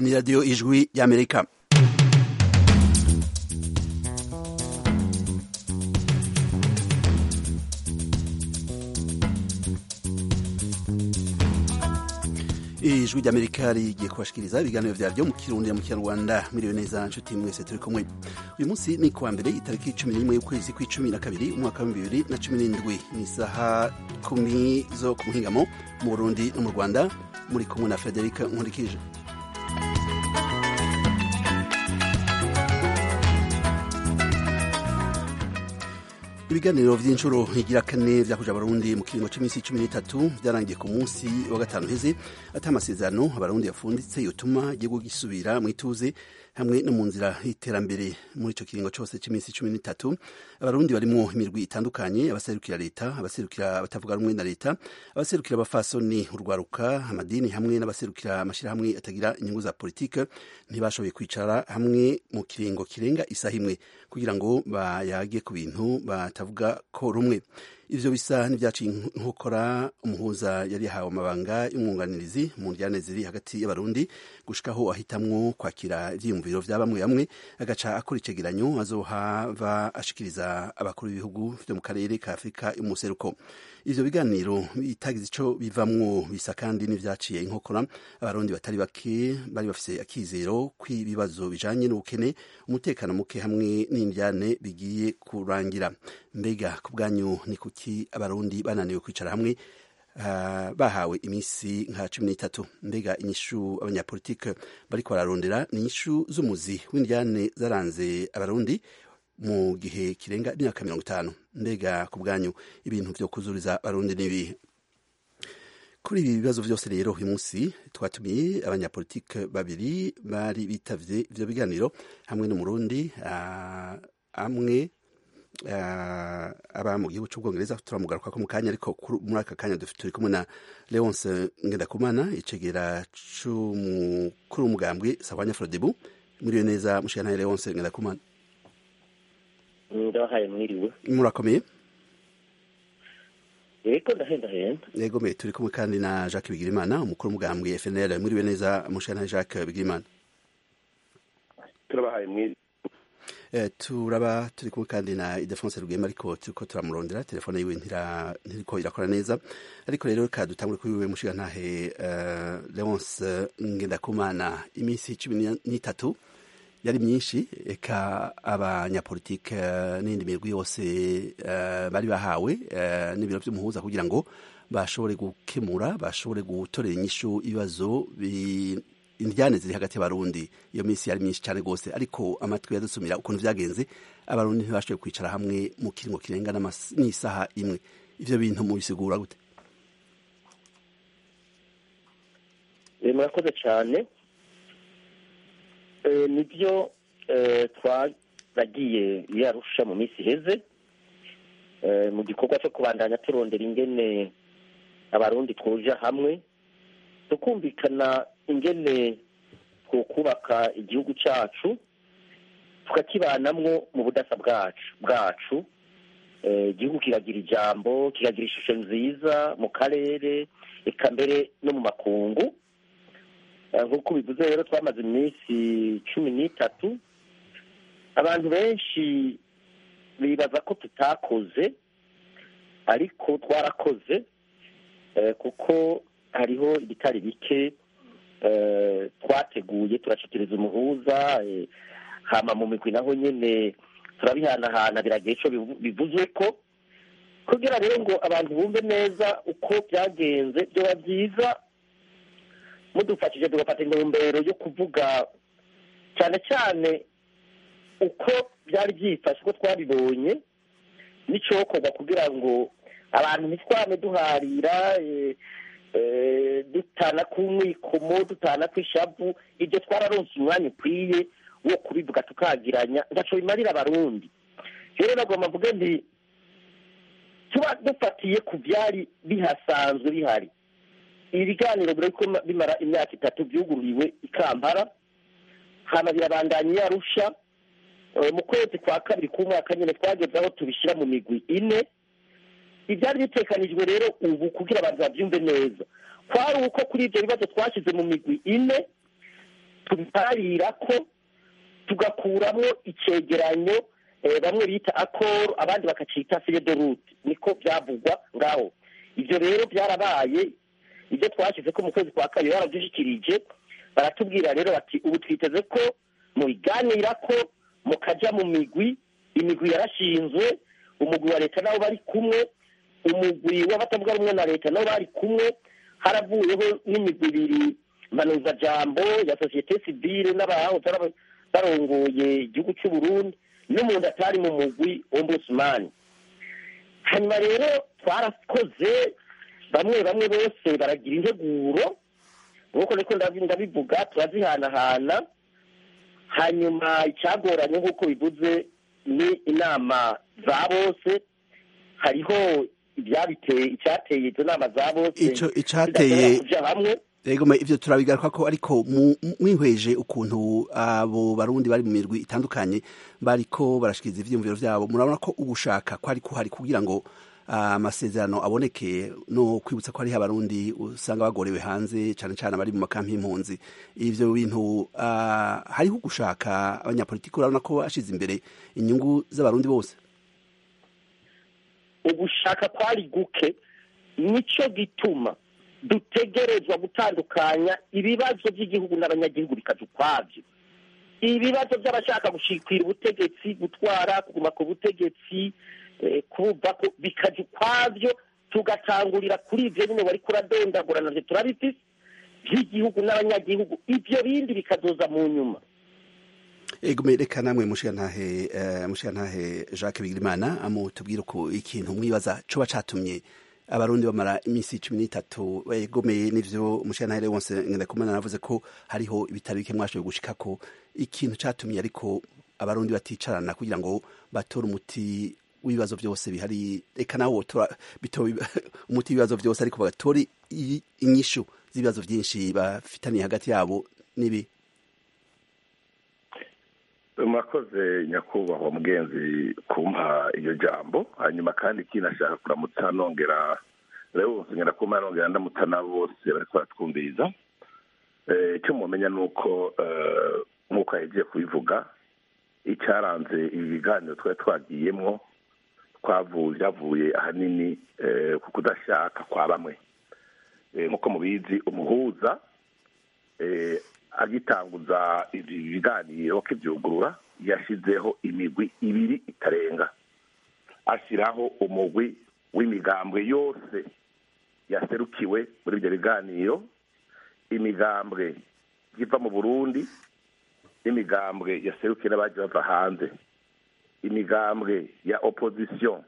ni radiyo ijwi y'amerika ijwi ry'amerika rigiye kubashikiriza ibiganiro vyaryo mu kirundi mu kinyarwanda miriwe neza nshuti mwese turi kumwe uyu munsi ni kuwa mbere itariki cumi n'imwe y'ukwezi kw'icumi na kabiri umwaka wa bibiri na cumi n'indwi ni isaha kumi zo ku muhingamo mu burundi no mu rwanda muri kumwe na frederic nkurikije ibiganiro vy'inshuro igira kane vyakuja abarundi mu kiringo c'imisi cumi n'itatu vyarangiye ku munsi wa gatanu heze ata amasezerano abarundi yafunditse yotuma igihugu gisubira mw'ituze hamwe no mu nzira y'iterambere muri ico kiringo cose c'imisi cumi n'itatu abarundi barimwo imirwi itandukanye abaserukira leta abaserukira abatavuga rumwe na leta abaserukira abafasoni urwaruka amadini hamwe n'abaserukira amashirahamwe atagira inyungu za politike ntibashoboye kwicara hamwe mu kiringo kirenga isaha imwe kugira ngo bayage ku bintu batavuga ko rumwe ivyo bisa n'ivyaciye inkokora umuhuza yari yahawe amabanga y'umwunganirizi mu njyane ziri hagati y'abarundi gushikaho ahitamwo kwakira ivyiyumviro vya bamwe bamwe agaca akora icegeranyo azohava ashikiriza abakuru b'ibihugu vyo mu karere ka afurika y'umuseruko ivyo biganiro bitagize ico bivamwo bisa kandi n'ivyaciye inkokora abarundi batari bake bari bafise akizero kw'ibibazo bijanye n'ubukene umutekano muke hamwe n'indyane bigiye kurangira mbega ku bwanyu ni kuki abarundi bananiwe kwicara hamwe uh, bahawe imisi nka cumi n'itatu mbega inyishu abanyapolitike bariko bararondera ni inyishu z'umuzi w'indyane zaranze abarundi mu gihe kirenga imyaka mirongo itanu mbega ku bwanyu ibintu vyo kuzuriza abarundi n'ibihe kuri ibi bibazo vyose rero uyu munsi twatumiye abanyapolitike babiri bari bitavye ivyo biganiro hamwe n'umurundi uh, amwe uh, aba mu gihugu c'ubwongereza turamugaruka ko mu kanya ariko muri aka kanya turi kumwe na leonce ngendakumana icegera c'umukuru w'umugambwe sahwanya frodebu muriwe neza mushikanaye leonce ngendakumana ndabahaye mwiriwe murakomeye yego ndahendahenda yego me turi kumwe kandi na jacques bigirimana umukuru w'umugambwe fnl mwiriwe neza mushikanaye jacques bigirimana turabahaye mwiriwe turaba turi kumwe kandi na idefonse rugema ariko turiko turamurondera telefone yiwe ntiriko irakora neza ariko rero reka dutangure kuri wiwe mushigantahe leonce ngendakumana iminsi cumi n'itatu yari myinshi eka abanyapolitike n'indi mirwi yose bari bahawe n'ibiro vy'umuhuza kugira ngo bashobore gukemura bashobore gutorera inyishu ibibazo indyane ziri hagati y'abarundi iyo minsi yari myinshi cyane rwose ariko amatwi yadusumira ukuntu vyagenze abarundi ntibashoboye kwicara hamwe mu kiringo kirenga n'isaha imwe ivyo bintu mubisigura gute murakoze cyane nibyo twaragiye yarusha mu minsi iheze mu gikorwa cyo kubandanya turondera ingene abarundi twuja hamwe tukumvikana ingene twokubaka igihugu cyacu tukakibanamwo mu budasa bwacu bwacu igihugu kiragira ijambo kikagira ishusho nziza mu karere eka mbere no mu makungu nk'uko bivuze rero twamaze iminsi cumi n'itatu abantu benshi bibaza ko tutakoze ariko twarakoze kuko hariho ibitari bike twateguye turashikiriza umuhuza hama mu migwi naho nyine turabihanahana biragiye ico bivuzwe ko kugira rero ngo abantu bumve neza uko byagenze byoba byiza mudufashije tugafata intumbero yo kuvuga cyane cyane uko byari byifashe uko twabibonye n'icokorwa kugira ngo abantu ntitwame duharira dutana ku mwikomo dutana ku ishavu ibyo twararonse umwanya ukwiye wo kubivuga tukagiranya ntaco bimarira abarundi rero nagomba mvuge nti tuba dufatiye ku byari bihasanzwe bihari ibi biganiro biriko bimara imyaka itatu byugururiwe i kampala hama birabandanya iyo arusha mu kwezi kwa kabiri k'umwaka nyine twageze aho tubishyira mu migwi ine ibyari bitekanijwe rero ubu kugira abantu babyumve neza kwari uko kuri ibyo bibazo twashyize mu migwi ine tubiharira ko tugakuramo icegeranyo bamwe bita akoro abandi bakacita de rute niko byavugwa ngaho ibyo rero byarabaye ibyo twashyize ko mu kwezi kwa kabiri barabyishyikirije baratubwira rero bati ubu twiteze ko mubiganira ko mukajya mu migwi imigwi yarashinzwe umugwi wa leta nabo bari kumwe umugwi w'abatavuga rumwe na leta nabo bari kumwe haravuyeho n'imigwi ibiri mpanuzajambo ya sosiyete sivile n'abahoze barongoye igihugu cy'u Burundi n'umuntu atari mu mugwi ombudsman hanyuma rero twarakoze bamwe bamwe bose baragira integuro nk'uko niko ndabivuga turazihanahana hanyuma icyagoranye nk'uko bivuze ni inama za bose hariho ibyabiteye icyateye izo nama za bose ico icateye kuja hamwe Ego ivyo turabigaruka ko ariko mwihweje ukuntu abo barundi bari mu mirwi itandukanye bariko barashikiriza ivyiyumviro vyabo murabona ko ugushaka ko ari kuhari kugira ngo amasezerano aboneke no kwibutsa ko hariho abarundi usanga bagorewe hanze cane cane abari mu makampi y'impunzi ivyo bintu hariho ugushaka abanyapolitiki urabona ko bashize imbere inyungu z'abarundi bose ugushaka kwari guke nico gituma dutegerezwa gutandukanya ibibazo by'igihugu n'abanyagihugu bikaza ukwabyo ibibazo by'abashaka gushikira ubutegetsi gutwara kuguma ku butegetsi kuva ko bikaja ukwabyo tugatangurira kuri ivyo nyine wari kuradondagura navyo turabifise by'igihugu n'abanyagihugu ivyo bindi bikazoza mu nyuma ego reka namwe mushigantahe mushigantahe Jacques Bigirimana amutubwira uko ikintu mwibaza coba catumye abarundi bamara iminsi cumi n'itatu begomeye n'ivyo umushirantahe wose ngendakumana navuze ko hariho ibitari bike mwashoboye gushikako ikintu catumye ariko abarundi baticarana kugira ngo batore umuti w'ibibazo byose bihari reka nawe wotora umuti w'ibibazo byose ariko bagatore inyishu z'ibibazo byinshi bafitaniye hagati yabo n'ibi murakoze nyakubahwa mugenzi kumpa iryo jambo hanyuma kandi kinashaka kuramutsa nongera rero ngenda kumpa nongera ndamutsa nabo bose bariko baratwumviriza icyo mumenya ni uko nk'uko yagiye kubivuga icyaranze ibi biganiro twari twagiyemwo byavuye ahanini ku kudashaka kwa bamwe nk'uko mubizi umuhuza agitanguza ibi biganiro akibyugurura yashyizeho imigwi ibiri itarenga ashyiraho umugwi w'imigambwe yose yaserukiwe muri ibyo biganiro imigambwe iva mu burundi n'imigambwe yaserukiwe n'abagiye bava hanze imigambwe ya opposition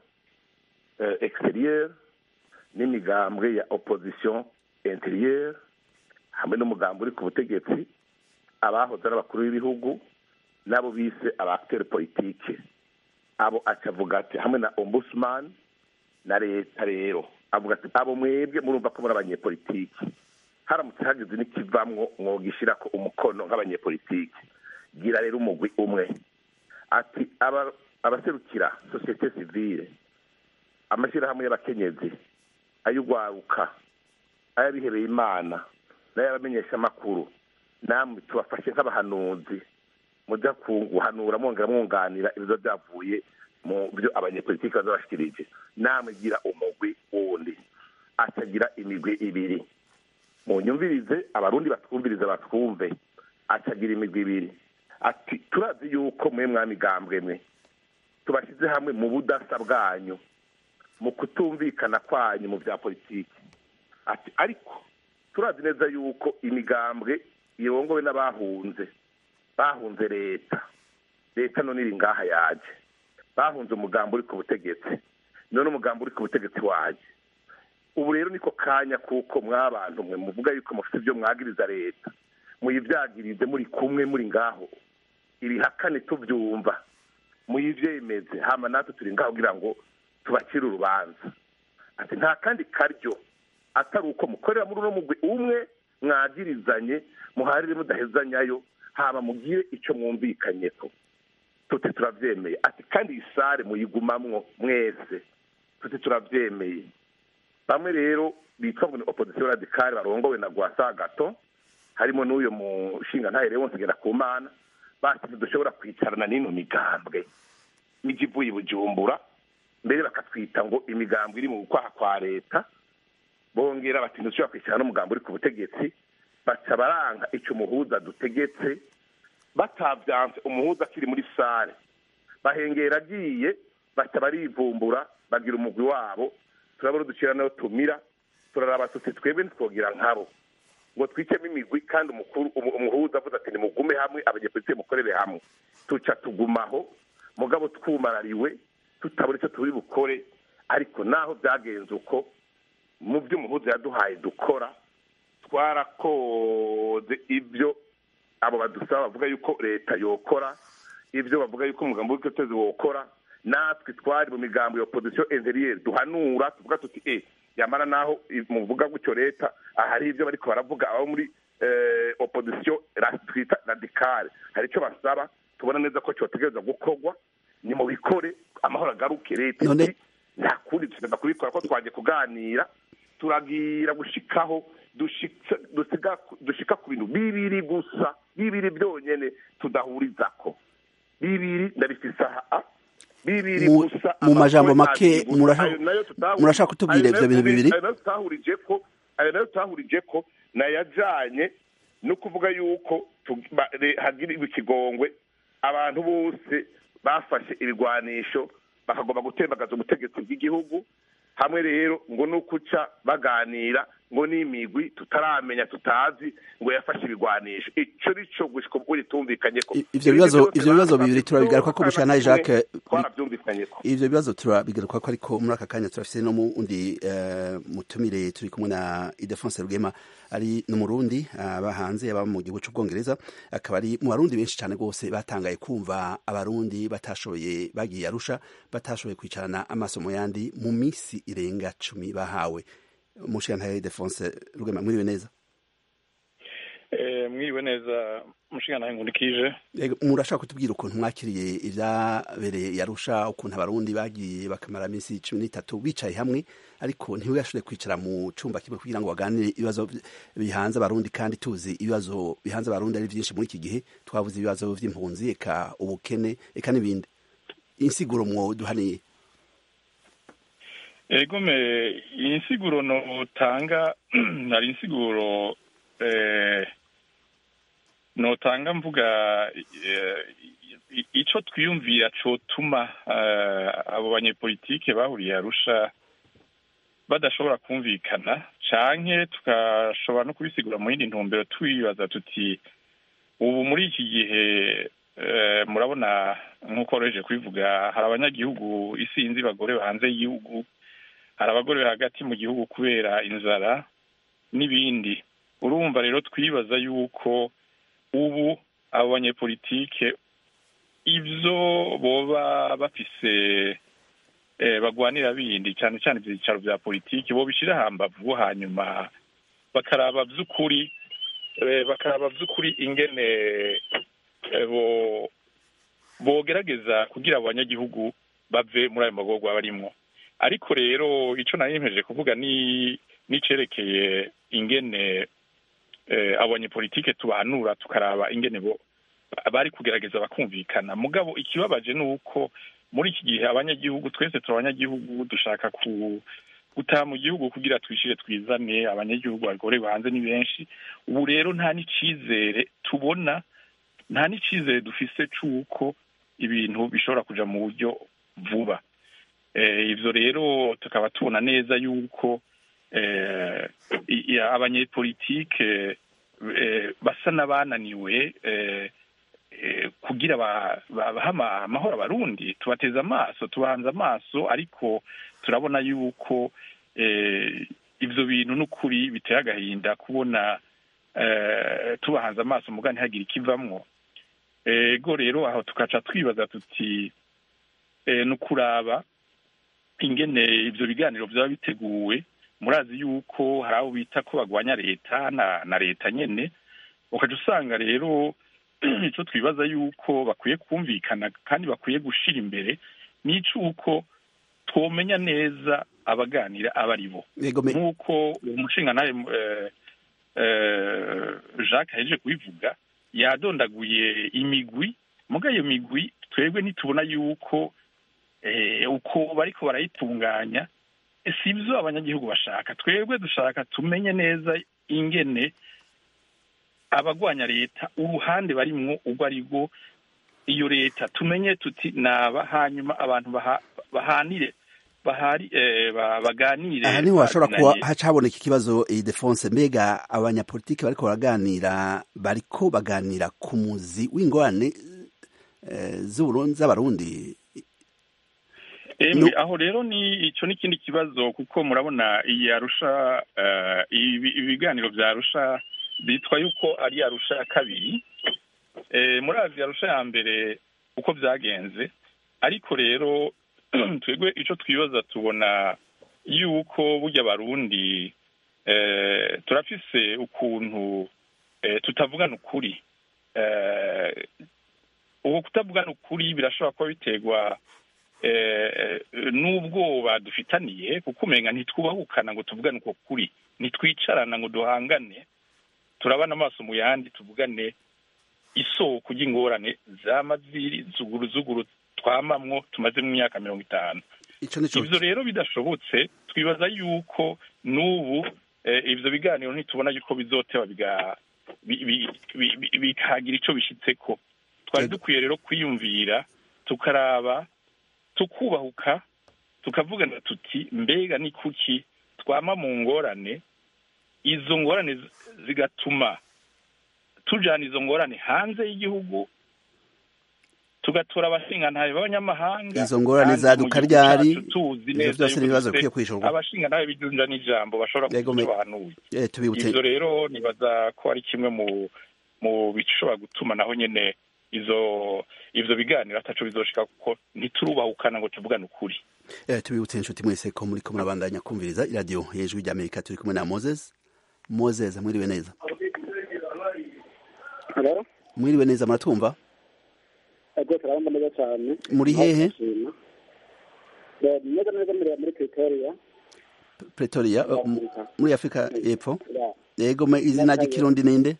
exterieur n'imigambwe ya opposition intérieur hamwe n'umugambi uri ku butegetsi abahoze ari abakuru b'ibihugu n'abo bise abakitere politike abo acavuga ati hamwe na ombudsman na leta rero avuga ati abo mwebwe murumva ko muri abanyepolitiki haramutse hagize n'ikivamwo mwogishyira ko umukono nk'abanyepolitiki gira rero umugwi umwe ati abaserukira sosiyete sivile amashyirahamwe y'abakenyezi ay'urwaruka ay'abihebeye imana n'ay'abamenyesha amakuru namwe tubafashe nk'abahanuzi mujya guhanura mwongera mwunganira ibibazo byavuye mu byo abanyepolitiki baza bashikirije namwe gira umugwi wundi atagira imigwi ibiri munyumvirize abarundi batwumvirize batwumve atagira imigwi ibiri ati turazi yuko mwe mwamigambwe mwe tubashyize hamwe mu budasa bwanyu mu kutumvikana kwanyu mu bya politiki ati ariko turazi neza yuko imigambwe irongowe n'abahunze bahunze leta leta none iri ngaha yaje bahunze umugambi uri ku butegetsi none umugambi uri ku butegetsi waje ubu rero niko kanya kuko mwabantu mwe muvuga yuko mufite ibyo mwagiriza leta muyibyagirize muri kumwe muri ngaho ibihakane tubyumva muyibyemeze hama natwe turi ngaho kugira ngo tubacire urubanza ati nta kandi karyo atari uko mukorera muri uno mugwi umwe mwagirizanye muharire mudahezanyayo haba mugire icyo mwumvikanye ko tuti turabyemeye ati kandi iyi sare muyigumamwo mwese tuti turabyemeye bamwe rero bitwa ngo ni opozisiyo radikari barongowe na gwasa gato harimo n'uyu mushinga ntahere wose ngera ku mana basize dushobora kwicarana n'ino migambwe n'ijya ivuye i bujumbura mbere bakatwita ngo imigambwe iri mu kwaha kwa leta bongera bati ntidushobora kwicarana n'umugambi uri ku butegetsi baca baranga icyo umuhuza dutegetse batavyanse umuhuza akiri muri sare bahengera agiye baca barivumbura bagira umugwi wabo turabona ducira nayo tumira turaraba tuti twebwe ntitwogira nkabo ngo twicemo imigwi kandi umukuru umu- umuhuza avuze ati nimugume hamwe abanyepolitike mukorere hamwe tuca tugumaho mugabo twumarariwe tutabona icyo turi bukore ariko naho byagenze uko mu byo umuhuza yaduhaye dukora twarakoze ibyo abo badusaba bavuga yuko leta yokora ibyo bavuga yuko umugambi w'ubwikorezi wokora natwe twari mu migambo ya opposition interieur duhanura tuvuga tuti e yamara naho i- muvuga gutyo leta ahari ibyo bariko baravuga abo muri eh, opposition ra- twita radicale hari icyo basaba tubona neza ko cyotegereza gukorwa ni mu bikore amahoro agaruke leta None- iti, nta kundi tugenda kubikora ko twagiye kuganira turagira gushikaho dushika dusiga dushika ku bintu bibiri gusa bibiri byonyene tudahurizako bibiri ndabifise aha bibiri Mu- gusa mu majambo amakuru make, abiri gusa. murashaka- Ayo nayo tutahuri- murashaka kutubwira ayo nayo ivyo bintu tubiri- bibiri? ayo nayo tutahurije ko ayo nayo tutahurije ko nayajanye no kuvuga yuko tu- ba- re- hagirirwa ikigongwe abantu bose bafashe ibigwanisho bakagomba gutembagaza ubutegetsi bw'igihugu hamwe rero ngo ni ukuca baganira ngo n'imigwi tutaramenya tutazi ngo yafashe ibigwanisho ico nico gushika ubwo ritumvikanye ko I- ivyo bibazo- ivyo bibazo bibiri turabigaruka ko Mushana Jacques- twaravyumvikanye ko ivyo bibazo turabigaruka ko ariko muri aka kanya turafise no mu undi eh, mutumire turi kumwe na Idefonse Rugema ari n'umurundi aba hanze yaba mu gihugu c'ubwongereza akaba ari mu barundi benshi cyane rwose batangaye kumva abarundi batashoboye bagiye arusha batashoboye kwicarana amaso mu yandi mu misi irenga cumi bahawe mushyantaye Idefonse Rugema mwiriwe neza Eh, mwiriwe neza mushingana nkundikije Ego, murashaka kutubwira ukuntu mwakiriye ivyabereye yarusha ukuntu abarundi bagiye bakamara iminsi cumi n'itatu bicaye hamwe ariko ntibashobore kwicara mu cumba kimwe kugira ngo baganire ibibazo bi- bihanze abarundi kandi tuzi ibibazo bihanze abarundi ari vyinshi muri iki gihe twavuze ibibazo vy'impunzi eka ubukene eka n'ibindi insiguro mwoduhaniye egome iyi nsiguro notanga hari insiguro eh, notanga mvuga eh, i- ico twiyumvira cotuma eh, abo banyepolitike bahuriye arusha badashobora kumvikana canke tukashobora no kubisigura mu yindi ntumbero twibaza tuti ubu muri iki gihe eh, murabona nk'uko woroheje kubivuga hari abanyagihugu isinzi bagore hanze y'igihugu hari abagore hagati mu gihugu kubera inzara n'ibindi urumva rero twibaza yuko ubu abo banyepolitike ibyo boba bafise eh, bagwanira bindi cyane cyane ibyicaro bya politiki bo bishyira hambavu hanyuma bakaraba by'ukuri eh, bakaraba by'ukuri ingene eh, bo bogerageza kugira abo banyagihugu bave muri ayo magorwa barimwo ariko rero ico nayemeje kuvuga ni nicerekeye ingene eh, abo banyepolitike tubahanura tukaraba ingene bo bari kugerageza bakumvikana mugabo ikibabaje ni uko muri iki gihe abanyagihugu twese turi abanyagihugu dushaka ku gutaha mu gihugu kugira twishire twizane abanyagihugu bagorewe hanze ni benshi ubu rero nta n'icizere tubona nta n'icizere dufise c'uko ibintu bishobora kuja mu buryo vuba eh, ivyo rero tukaba tubona neza yuko eh, i- i- abanyepolitike eh, basa n'abananiwe eh, eh, kugira ba- ba- bahe ama- amahoro abarundi tubateze amaso tubahanze amaso ariko turabona yuko eh, ivyo bintu n'ukuri biteye agahinda kubona eh, tubahanze amaso muga ntihagire ikivamwo ego rero aho tukaca twibaza tuti eh, ni ukuraba ingene ivyo biganiro vyaba biteguwe murazi yuko hari abo bita ko bagwanya leta na, na leta nyene ukaca usanga rero ico twibaza yuko bakwiye kumvikana kandi bakwiye gushira imbere n'icuko twomenya neza abaganira aba ari bo Ego me- nk'uko uwo mushinga nawe jacques ahejeje kubivuga yadondaguye imigwi muga iyo migwi twebwe ntitubona yuko uko bariko barayitunganya si ibyo abanyagihugu bashaka twebwe dushaka tumenye neza ingene abagwanya leta uruhande barimwo urwo ari rwo iyo leta tumenye tuti naba hanyuma abantu bahanire bahari baganire aha niho hashobora kuba hacaboneka ikibazo idefonse mbega abanyapolitiki bariko baraganira bariko baganira ku muzi w'ingorane z'abarundi aho rero ni icyo ni ikindi kibazo kuko murabona iyi arusha ibiganiro bya arusha bitwa yuko ari arusha ya kabiri muri azi arusha ya mbere uko byagenze ariko rero twebwe icyo twibaza tubona yuko burya abarundi turafise ukuntu tutavugana ukuri ubu kutavugana ukuri birashobora kuba biterwa n'ubwoba dufitaniye kuko umenya ntitwubahukana ngo tuvugane uko kuri ntitwicarana ngo duhangane turabana amaso mu yandi tuvugane isoko ry'ingorane z'amaziri zuguru zuguru twamamwo tumaze mu myaka mirongo itanu ibyo rero bidashobotse twibaza yuko n'ubu ibyo biganiro ntitubona yuko bizoteba bikagira icyo bishyitseko twari dukwiye rero kwiyumvira tukaraba tukubahuka tukavugana tuti mbega ni kuki twama mu ngorane izo ngorane zigatuma tujana izo ngorane hanze y'igihugu tugatora abashingantahe b'abanyamahanga izo ngorane zaduka ryari ivyo vyose n'ibibazo bikwiye kwishurwa abashingantahe bijunja n'ijambo bashobora kuba bahanuye ivyo rero nibaza ko ari kimwe mu mu bishobora gutuma naho nyene izo ivyo biganiro ataco bizoshika kuko ntiturubahukana ngo tuvugane ukuri eh tubibutse inshuti mwese ko muri ko murabandanya kumviriza iradiyo hejuru rya amerika turi kumwe na moses moses mwiriwe neza mwiriwe neza muratumva ego turabona neza cyane muri hehe neza neza muri muri pretoria pretoria muri afurika y'epfo yego izina ry'ikirundi ninde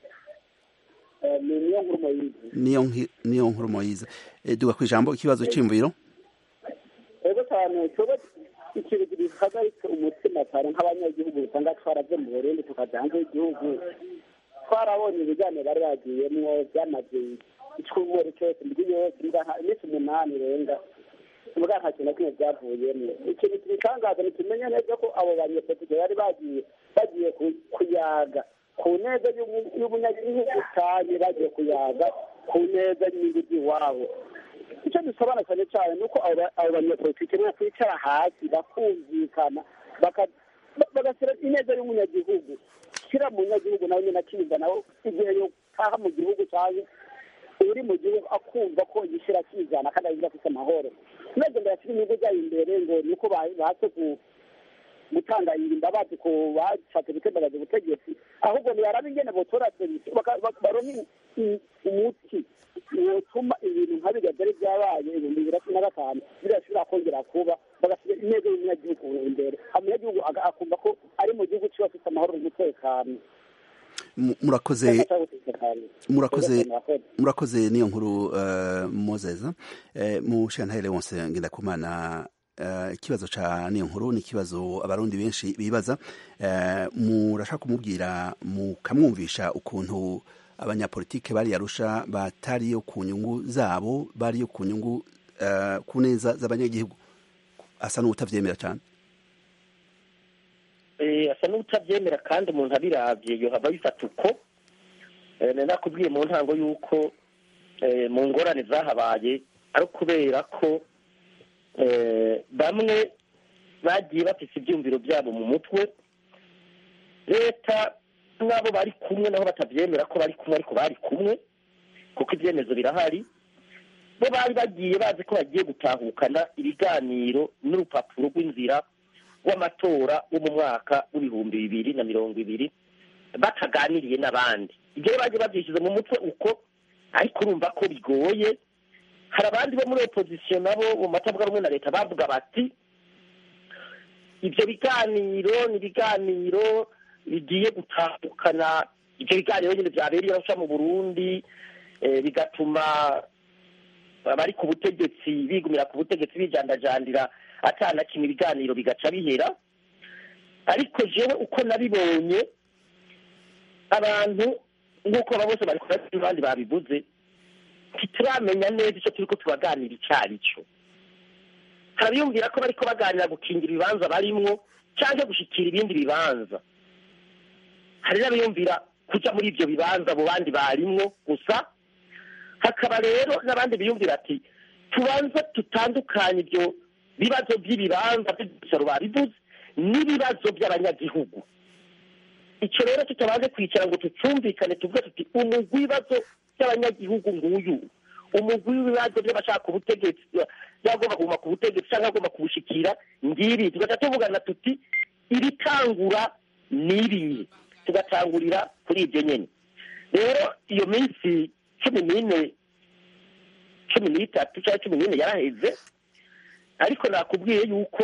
niyo nkuru moyize niyo nkuru moyize duga ku ijambo ikibazo cy'imviro ego cyane tuba ikintu gihagaritse umutima cyane nk'abanyagihugu usanga twaraze mu burundi tukajya hanze y'igihugu twarabonye ibiganiro bari bagiyemwo byamaze icyumweru cyose indwi yose iminsi umunani irenga mbwa nta kintu na kimwe byavuyemo ikintu kibitangaza ntikimenye neza ko abo banyepolitike bari bagiye bagiye kuyaga ku neza y'umunyagihugu cyane bagiye kuyaga ku neza y'inyungu z'iwabo icyo dusobanura cyane cyane ni uko abo banyepolitike bo kwicara hasi bakumvikana bagashyira ineza y'umunyagihugu shyira mu munyagihugu nawe nyine akiga nawe igihe yotaha mu gihugu cyangwa uri mu gihugu akumva ko yishyira akizana kandi agira afite amahoro ntabwo ndashyira inyungu zayo imbere ngo ni uko bahatse gutanga imbabazi ku bashatse gutembagaza ubutegetsi ahubwo ntibarabe ingene botora serivisi baronke umuti wotuma ibintu nka birya byari byabaye ibihumbi bibiri na cumi na gatanu birashobora kongera kuba bagashyira intego y'umunyagihugu imbere umunyagihugu akumva ko ari mu gihugu kiba afite amahoro n'umutekano murakoze murakoze murakoze niyo nkuru mozeza mu shantaire wose ngenda kumana ikibazo ca niyo nkuru ni ikibazo abarundi benshi bibaza murashaka kumubwira mukamwumvisha ukuntu abanyapolitike bari yarusha batariyo ku nyungu zabo bariyo ku nyungu ku neza z'abanyagihugu asa n'utavyemera cyane asa n'utabyemera kandi umuntu abirabye yohava bifata uko nakubwiye mu ntango y'uko mu ngorane zahabaye ari ukubera ko bamwe bagiye bafite ibyumviro byabo mu mutwe leta n'abo bari kumwe nabo batabyemera ko bari kumwe ariko bari kumwe kuko ibyemezo birahari bo bari bagiye bazi ko bagiye gutahukana ibiganiro n'urupapuro rw'inzira w'amatora wo mu mwaka w'ibihumbi bibiri na mirongo ibiri bataganiriye n'abandi ibyo rero bagiye babyishyize mu mutwe uko ariko urumva ko bigoye hari abandi bo muri opozisiyo nabo mu matavuga rumwe na leta bavuga bati ibyo biganiro ni ibiganiro bigiye gutandukana ibyo biganiro nyine byabereye arusha mu burundi eh, bigatuma abari ku butegetsi bigumira ku butegetsi bijandajandira atana kimwe ibiganiro bigaca bihera ariko jewe uko nabibonye abantu nk'uko aba bose bari kurasa abandi babivuze ntituramenya neza icyo turi ko tubaganira icyo ari cyo harabiyumvira ko bariko baganira gukingira ibibanza barimwo cyangwa gushyikira ibindi bibanza hari n'abiyumvira kujya muri ibyo bibanza abo bandi barimwo gusa hakaba rero n'abandi biyumvira ati tubanza tutandukanye ibyo bibazo by'ibibanza by'ibicaro babivuze n'ibibazo by'abanyagihugu icyo rero tutabanje kwicara ngo tucumvikane tuvuge tuti umugwi w'ibibazo by'abanyagihugu nguyu umugwi w'ibibazo by'abashaka ubutegetsi byagomba kuguma ku butegetsi cyangwa agomba kubushikira ngibi tugaca tuvugana tuti ibitangura ni ibihe tugatangurira kuri ibyo nyine rero iyo minsi cumi n'ine cumi n'itatu cyangwa cumi n'ine yaraheze ariko nakubwiye yuko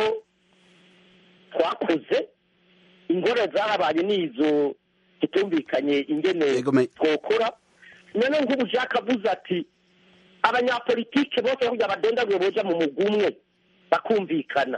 twakoze ingorane zahabaye n'izo tutumvikanye ingene Yego, me- twokora none nk'ubu jacques avuze ati abanyapolitike bose kugira badondaguye boja mu mugwi umwe bakumvikana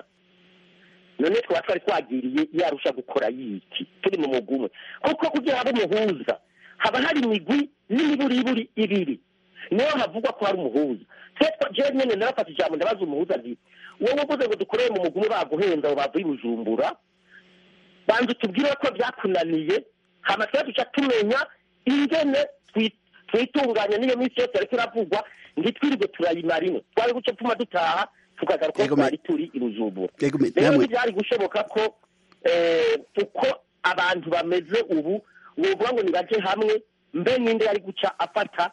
none twaba twari twagiriye yarusha gukora yiki turi mu mugwi umwe kuko kugira habe umuhuza haba hari imigwi n'imiburiburi ibiri niyo havugwa ko hari umuhuza twe jewe nyene narafata ijambo ndabaza umuhuza nti wowe uvuze ngo dukorere mu mugwi umwe baguhenda ngo bavuye i bujumbura banza utubwire ko byakunaniye hama twe duca tumenya ingene twi- twitunganya n'iyo minsi yose ariko iravugwa ntitwirirwe turayimara imwe twari guca tuma dutaha tukagaruka Yego, me- twari turi i bujumbura Yego, me- rero namwe- ntibyari gushoboka ko eh, uko abantu bameze ubu wovuga ngo nibaje hamwe mbe ninde yari guca afata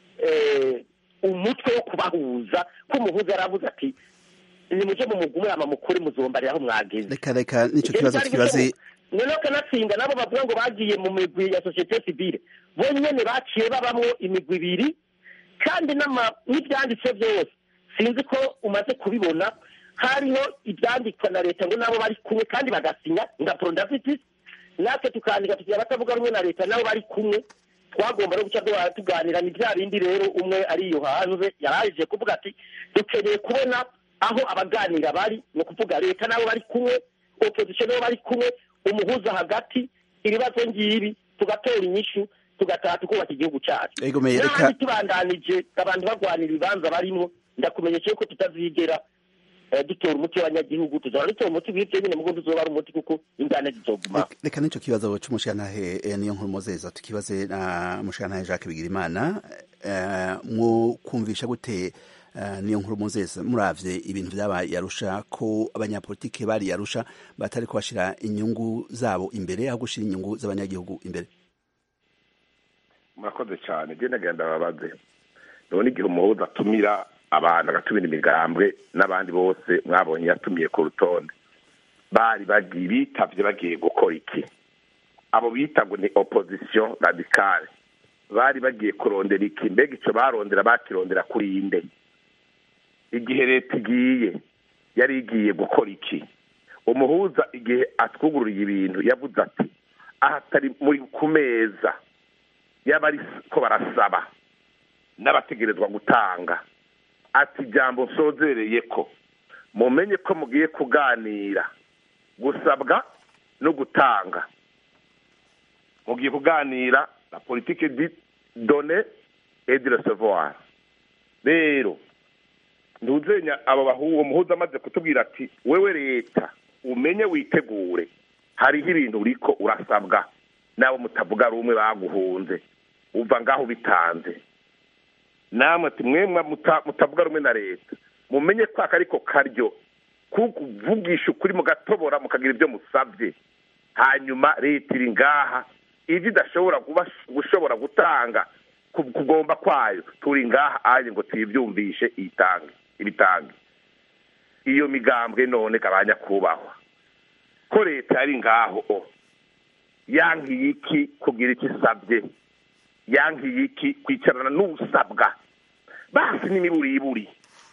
eh, umutwe wo kubahuza ko umuhuza yaravuze ati nimuje mu mugumwe ama mukuri muzombarira aho mwageze reka reka n'icyo kibazo tukibaze noneho kanatsinda nabo bavuga ngo bagiye mu migwi ya sosiyete sivile bo nyene baciye babamwo imigwi ibiri kandi n'ama- n'ibyanditse byose sinzi ko umaze kubibona hariho ibyandikwa na leta ngo nabo bari kumwe kandi bagasinya nka prondavitis natwe tukandika tugira abatavuga rumwe na leta nabo bari kumwe twagomba no guca duhora tuganira ni bya bindi rero umwe ari iyo hanze yarahije kuvuga ati dukeneye kubona aho abaganira bari ni ukuvuga leta nabo bari kumwe opposition nabo bari kumwe umuhuza hagati ibibazo ngibi tugatora inyishu tugataha tukubaka igihugu cyacu Ego, me- reka- n'ahandi tubandanije abantu barwanira ibibanza barimo ndakumenyesha yuko tutazigera eh, dutora umuti w'abanyagihugu tuzaba dutora umuti w'ibyo nyine mugo tuzoba ari umuti kuko ingane zizoguma Reka- reka n'icyo kibazo c'umushantahe eh, niyo nkuru mozeza tukibaze na mushantahe Jacques Bigirimana eh, mwo kumvisha gute eh, niyo nkuru mozeza muravye ibintu vyabaye yarusha ko abanyapolitike bari yarusha batari kubashira inyungu zabo imbere aho gushira inyungu z'abanyagihugu imbere murakoze cyane genda genda babaze none igihe umuhuza atumira abantu agatumira imigambwe n'abandi bose mwabonye yatumiye ku rutonde bari bagiye bitavye bagiye gukora iki abo bita ngo ni opposition radicale bari bagiye kurondera iki mbega ico barondera bakirondera kuri inde igihe leta igiye yari igiye gukora iki umuhuza igihe atwugururiye ibintu yavuze ati aha atari muri ku meza yaba ariko barasaba n'abategerezwa gutanga ati ijambo nsozereye ko mumenye ko mugiye kuganira gusabwa no gutanga mugiye kuganira la politike di done et de recevoir rero ntuzenya abo bahu uwo muhuza amaze kutubwira ati wewe leta umenye witegure hariho ibintu uriko urasabwa n'abo mutavuga rumwe baguhunze uva ngaho bitanze namwe ati mwemwe muta- mutavuga rumwe na leta mumenye ko aka ariko karyo kuvugisha ukuri mugatobora mukagira ibyo musabye hanyuma leta iri ngaha ibyo idashobora kuba gushobora gutanga ku- kugomba kwayo turi ngaha aje ngo tuyibyumvishe iyitange ibitange iyo migambwe none kabanya kubahwa ko leta yari ngaho o yankiye iki kugira icyo isabye yankiye iki kwicarana n'usabwa basi n'imiburiburi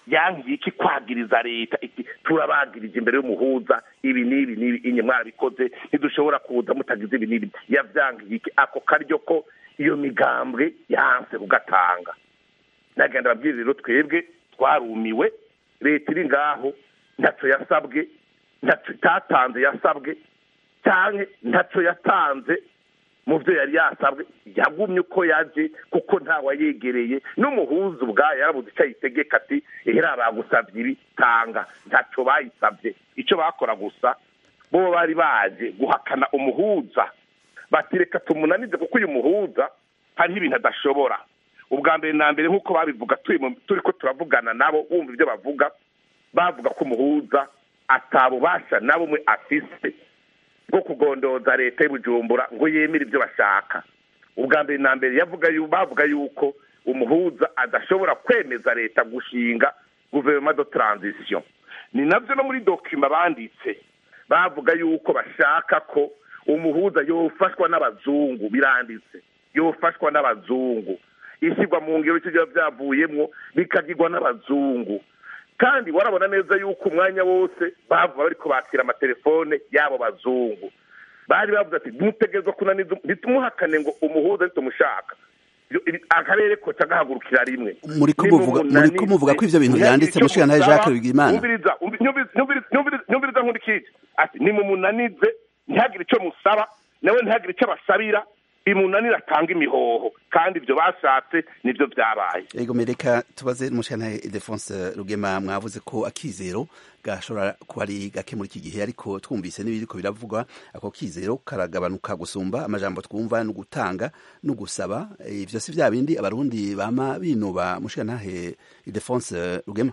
yangiye iki kwagiriza leta iti turabagirije imbere y'umuhuza ibi n'ibi n'ibi inye mwarabikoze ntidushobora kuza mutagize ibi n'ibi yavyangiye iki ako karyo ko iyo migambwe yanse kugatanga nagenda babwira rero twebwe twarumiwe leta iri ngaho ntaco yasabwe ntaco itatanze yasabwe cyane ntaco yatanze mu byo yari yasabwe yagumye uko yaje kuko ntawayegereye n'umuhuza ubwayo yarabuze icyo ayitegeka ati ehera bagusabye ibi tanga ntaco bayisabye icyo bakora gusa bo bari baje guhakana umuhuza batireka tumunanize kuko uyu muhuza hariho ibintu adashobora ubwa mbere na mbere nk'uko babivuga turi ko turavugana nabo wumva ibyo bavuga bavuga ko umuhuza atabubasha na bumwe afise bwo kugondoza leta y'ubujumbura ngo yemere ibyo bashaka ubwa mbere na mbere bavuga yuko umuhuza adashobora kwemeza leta gushinga guverinoma de transition ni nabyo no muri dokima banditse bavuga yuko bashaka ko umuhuza yofashwa n'abazungu biranditse yofashwa n'abazungu ishyirwa mu ngero icyo biba byavuyemo bikagirwa n'abazungu kandi warabona neza yuko umwanya wose bavuga bari kubakira amatelefone y'abo bazungu bari bavuze ati ntutegerezwa kunaniza ntitumuhakane ngo umuhuza ntitumushaka akarere koca gahagurukira rimwe muri ko muvuga ko ivyo bintu byanditse mushikana Jacques Bigimana nyumviriza nkurikije ati nimumunanize ntihagire icyo musaba nawe ntihagire icyo basabira bimunanira atanga imihoho kandi ibyo bashatse nibyo byabaye ego mereka tubaze mushana Ildefonse Rugema mwavuze ko akizero gashobora kuba ari gake muri iki gihe ariko twumvise n'ibiriko biravugwa ako kizero karagabanuka gusumba amajambo twumva no gutanga no gusaba ivyo si vya bindi abarundi bama binuba mushana Ildefonse Rugema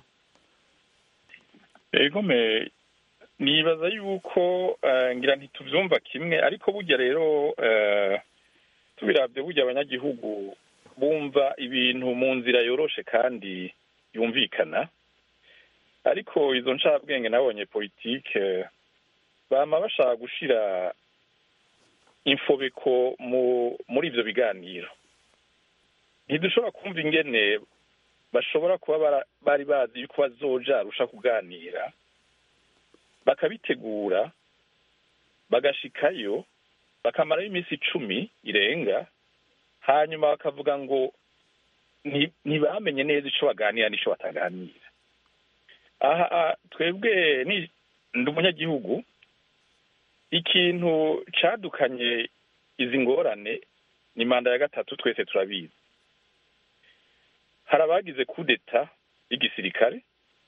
ego me nibaza yuko ngira ntituvyumva kimwe ariko burya rero tubirabye burya abanyagihugu bumva ibintu mu nzira yoroshe kandi yumvikana ariko izo ncabwenge nabonye politike bama bashaka gushira infobeko muri ivyo biganiro ntidushobora kumva ingene bashobora kuba bari bazi yuko bazoja arusha kuganira bakabitegura bagashikayo bakamarayo iminsi icumi irenga hanyuma bakavuga ngo ntibamenye neza icyo baganira n'icyo bataganira aha twebwe ndi umunyagihugu ikintu cadukanye izi ngorane ni manda ya gatatu twese turabizi hari abagize kudeta y'igisirikare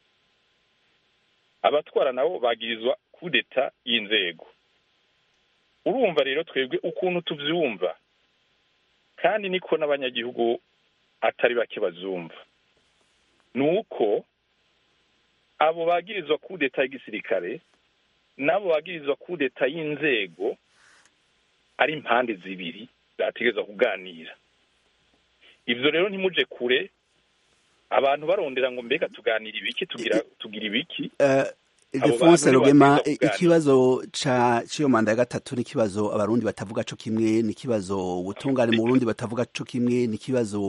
abatwara nabo bagirizwa kudeta y'inzego urumva rero twebwe ukuntu tuvyumva kandi niko n'abanyagihugu atari bake bazumva ni uko abo bagirizwa kudeta y'igisirikare n'abo bagirizwa kudeta y'inzego ari impande zibiri zategerezwa kuganira ivyo rero ntimuje kure abantu barondera ngo mbega tuganira ibiki tugira tugira ibiki Ildefonse Rugema ikibazo ca ciyo manda ya gatatu ni kibazo abarundi batavuga co kimwe ni kibazo ubutungane mu Burundi batavuga co kimwe ni kibazo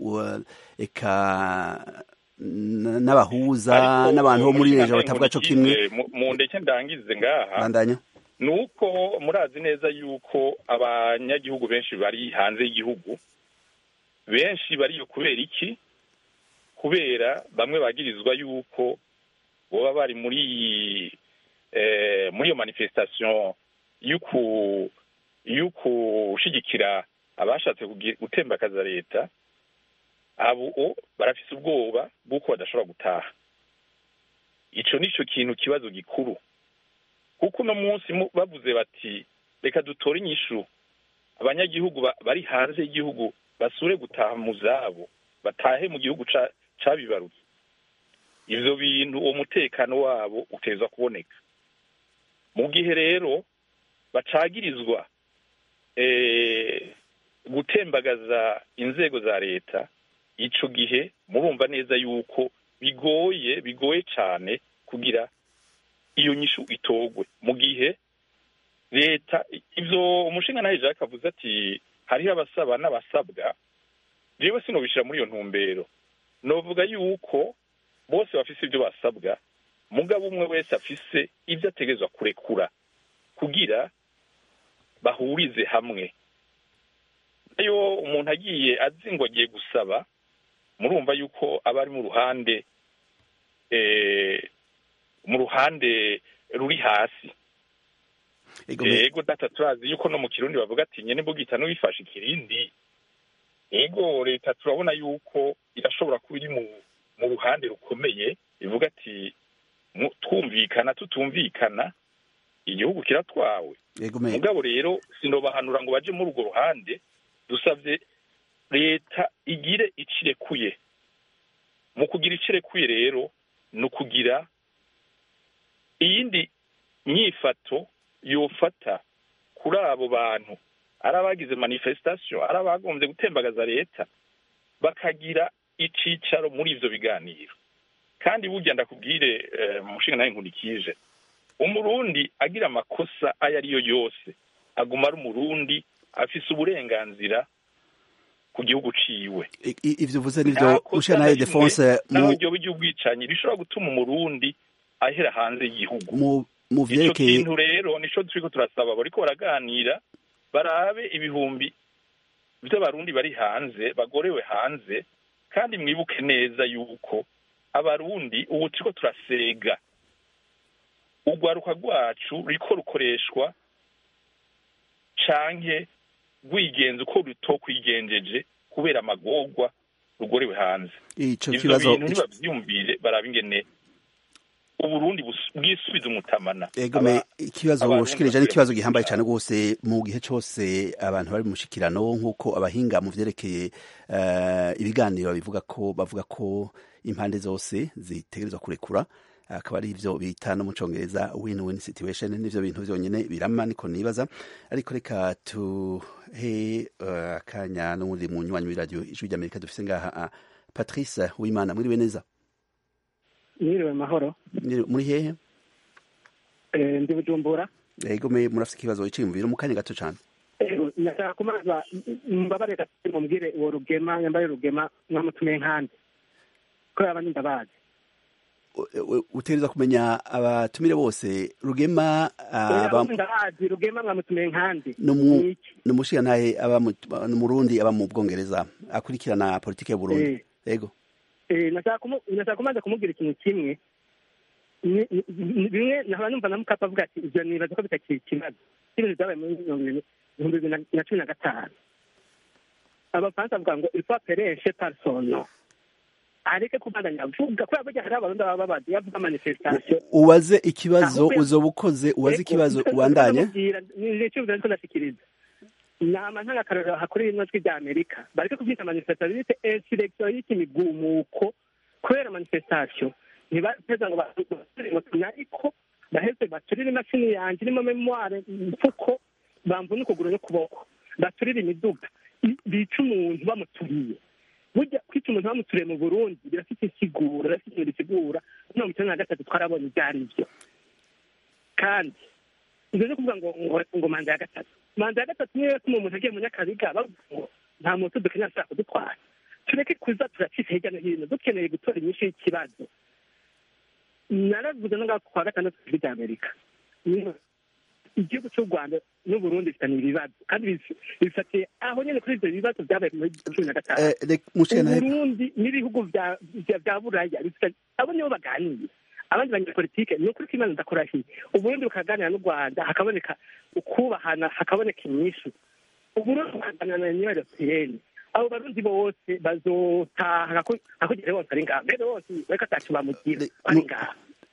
eka n'abahuza n'abantu bo muri rejo batavuga co kimwe mu ndeke ndangize ngaha bandanya nuko murazi neza yuko abanyagihugu benshi bari hanze y'igihugu benshi bariyo kubera iki kubera bamwe bagirizwa yuko boba bari muri muri iyo manifestation y'ukushigikira abashatse gutembakaza leta abo barafise ubwoba bw'uko badashobora gutaha ico nico kintu kibazo gikuru kuko uno munsi bavuze bati reka dutore inyishu abanyagihugu bari hanze y'igihugu basure gutaha mu zabo batahe mu gihugu cabibarutse ivyo bintu uwo mutekano wabo uteza kuboneka mu gihe rero bacagirizwa gutembagaza inzego za leta ico gihe murumva neza yuko bigoye bigoye cane kugira iyo nyishu itogwe mu gihe leta ivyo umushinga nawe jacques avuze ati hariho abasaba n'abasabwa jewe sinobishira muri iyo ntumbero novuga yuko bose bafise ibyo basabwa mugabo umwe wese afise ibyo ategerezwa kurekura kugira bahurize hamwe iyo umuntu agiye azi ngo agiye gusaba murumva yuko aba ari mu ruhande mu ruhande ruri hasi yego data turazi yuko no mu kirundi bavuga ati nyene bugita n'uwifashe ikirindi yego leta turabona yuko irashobora kuba iri mu ruhande rukomeye ivuga ati twumvikana tutumvikana igihugu kiratwawe mugabo rero sinobahanura ngo baje muri urwo ruhande dusabye leta igire icirekuye mu kugira icirekuye rero ni ukugira iyindi myifato yofata kuri abo bantu ari abagize manifestation ari abagombye gutembagaza leta bakagira icicaro muri ivyo biganiro kandi burya ndakubwire mushinga nawe nkurikije umurundi agira amakosa ayo ariyo yose aguma ari umurundi afise uburenganzira ku gihugu ciwe ivyo uvuze nivyo mushinga nawe defonse naho iryo ry'ubwicanyi rishobora gutuma umurundi ahera hanze y'igihugu mu vyerekeye ico kintu rero nico turiko turasaba bariko baraganira barabe ibihumbi vy'abarundi bari hanze bagorewe hanze kandi mwibuke neza yuko abarundi ubu turiko turasega urwaruka rwacu ruriko rukoreshwa canke rwigenza uko rutokwigenjeje kubera amagorwa rugorewe hanze ico ivyo kibazo bintu ntibavyumvire baraba ingene uburundi bwisubiza umutamana egome ikibazo ushikirije ni ikibazo gihambaye cyane rwose mu gihe cyose abantu bari mu mushikirano nk'uko abahinga mu vyerekeye uh, ibiganiro bivuga ko bavuga ko impande zose zitegerezwa kurekura akaba ari ivyo bita no mu congereza win-win situation nivyo bintu vyonyene birama niko nibaza ariko reka tuhe akanya uh, n'uwundi munywanyi w'iradiyo ijwi ry'amerika dufise ngaha uh, patrice wimana mwiriwe neza mwiriwe mahoro muri hehe ndi bujumbura ego me murafite ikibazo cyiyumviro mu kanya gato cyane nashaka kumaza mbabarira mumbwire uwo rugema nyambaye rugema mwamutumiye nkandi ko yaba ndabazi utegereza kumenya abatumire bose rugema ndabazi rugema mwamutumiye nkandi ni umushirantahe aba mu Burundi aba mu bwongereza akurikirana politiki ya Burundi ego nashaka kumaza kumubwira ikintu kimwe bimwe nahora numva na mukapa avuga ati ivyo nibaza ko bitakiri ikibazo ibintu vyabaye muri ibihumbi bibiri na cumi na gatanu abafaransa bavuga ngo il faut pereshe personno areke kubandanya avuga kubera burya hari abarundi baba babazi yavuga manifestation ubaze ikibazo uzoba ukoze ubaze ikibazo ubandanye nico ariko ndashikiriza nama ntagakarorero hakuri ino jwi rya amerika bareke kuvyita manifestation bite insurrection y'ikimigumuko kubera manifestation ntibaheza ngo basure ariko baheze baturire imashini yanje irimo memoire mfuko bamvune ukuguru n'ukuboko baturire imiduga bica umuntu bamuturiye burya kwica umuntu bamuturiye mu burundi birafite insiguro birafite ikintu bisigura mirongo icyenda na gatatu twarabonye ibyo ari byo kandi ibyo no kuvuga ngo ngo manda ya gatatu manda ya gatatu niyo yatuma umuntu agiye mu nyakabiga bavuga ngo nta muntu dukeneye ashaka kudutwara tureke kuza turacika hirya no hino dukeneye gutora inyinshi y'ikibazo naravuze no ngaho kwa gatandatu kuri rya amerika igihugu cy'u rwanda n'uburundi bifitanye ibibazo kandi bifatiye aho nyine kuri ibyo bibazo byabaye muri cumi na gatanu uburundi n'ibihugu bya buraya abo nibo baganira abandi banyapolitike ni ukuri ko imana ndakurahiye uburundi bukaganira n'u rwanda hakaboneka ukubahana hakaboneka inyishu uburundi bukaganira na union europeyeni abo barundi bose bazotaha akugere bose ari ngaha mbere bose reka atacu bamugira ari ngaha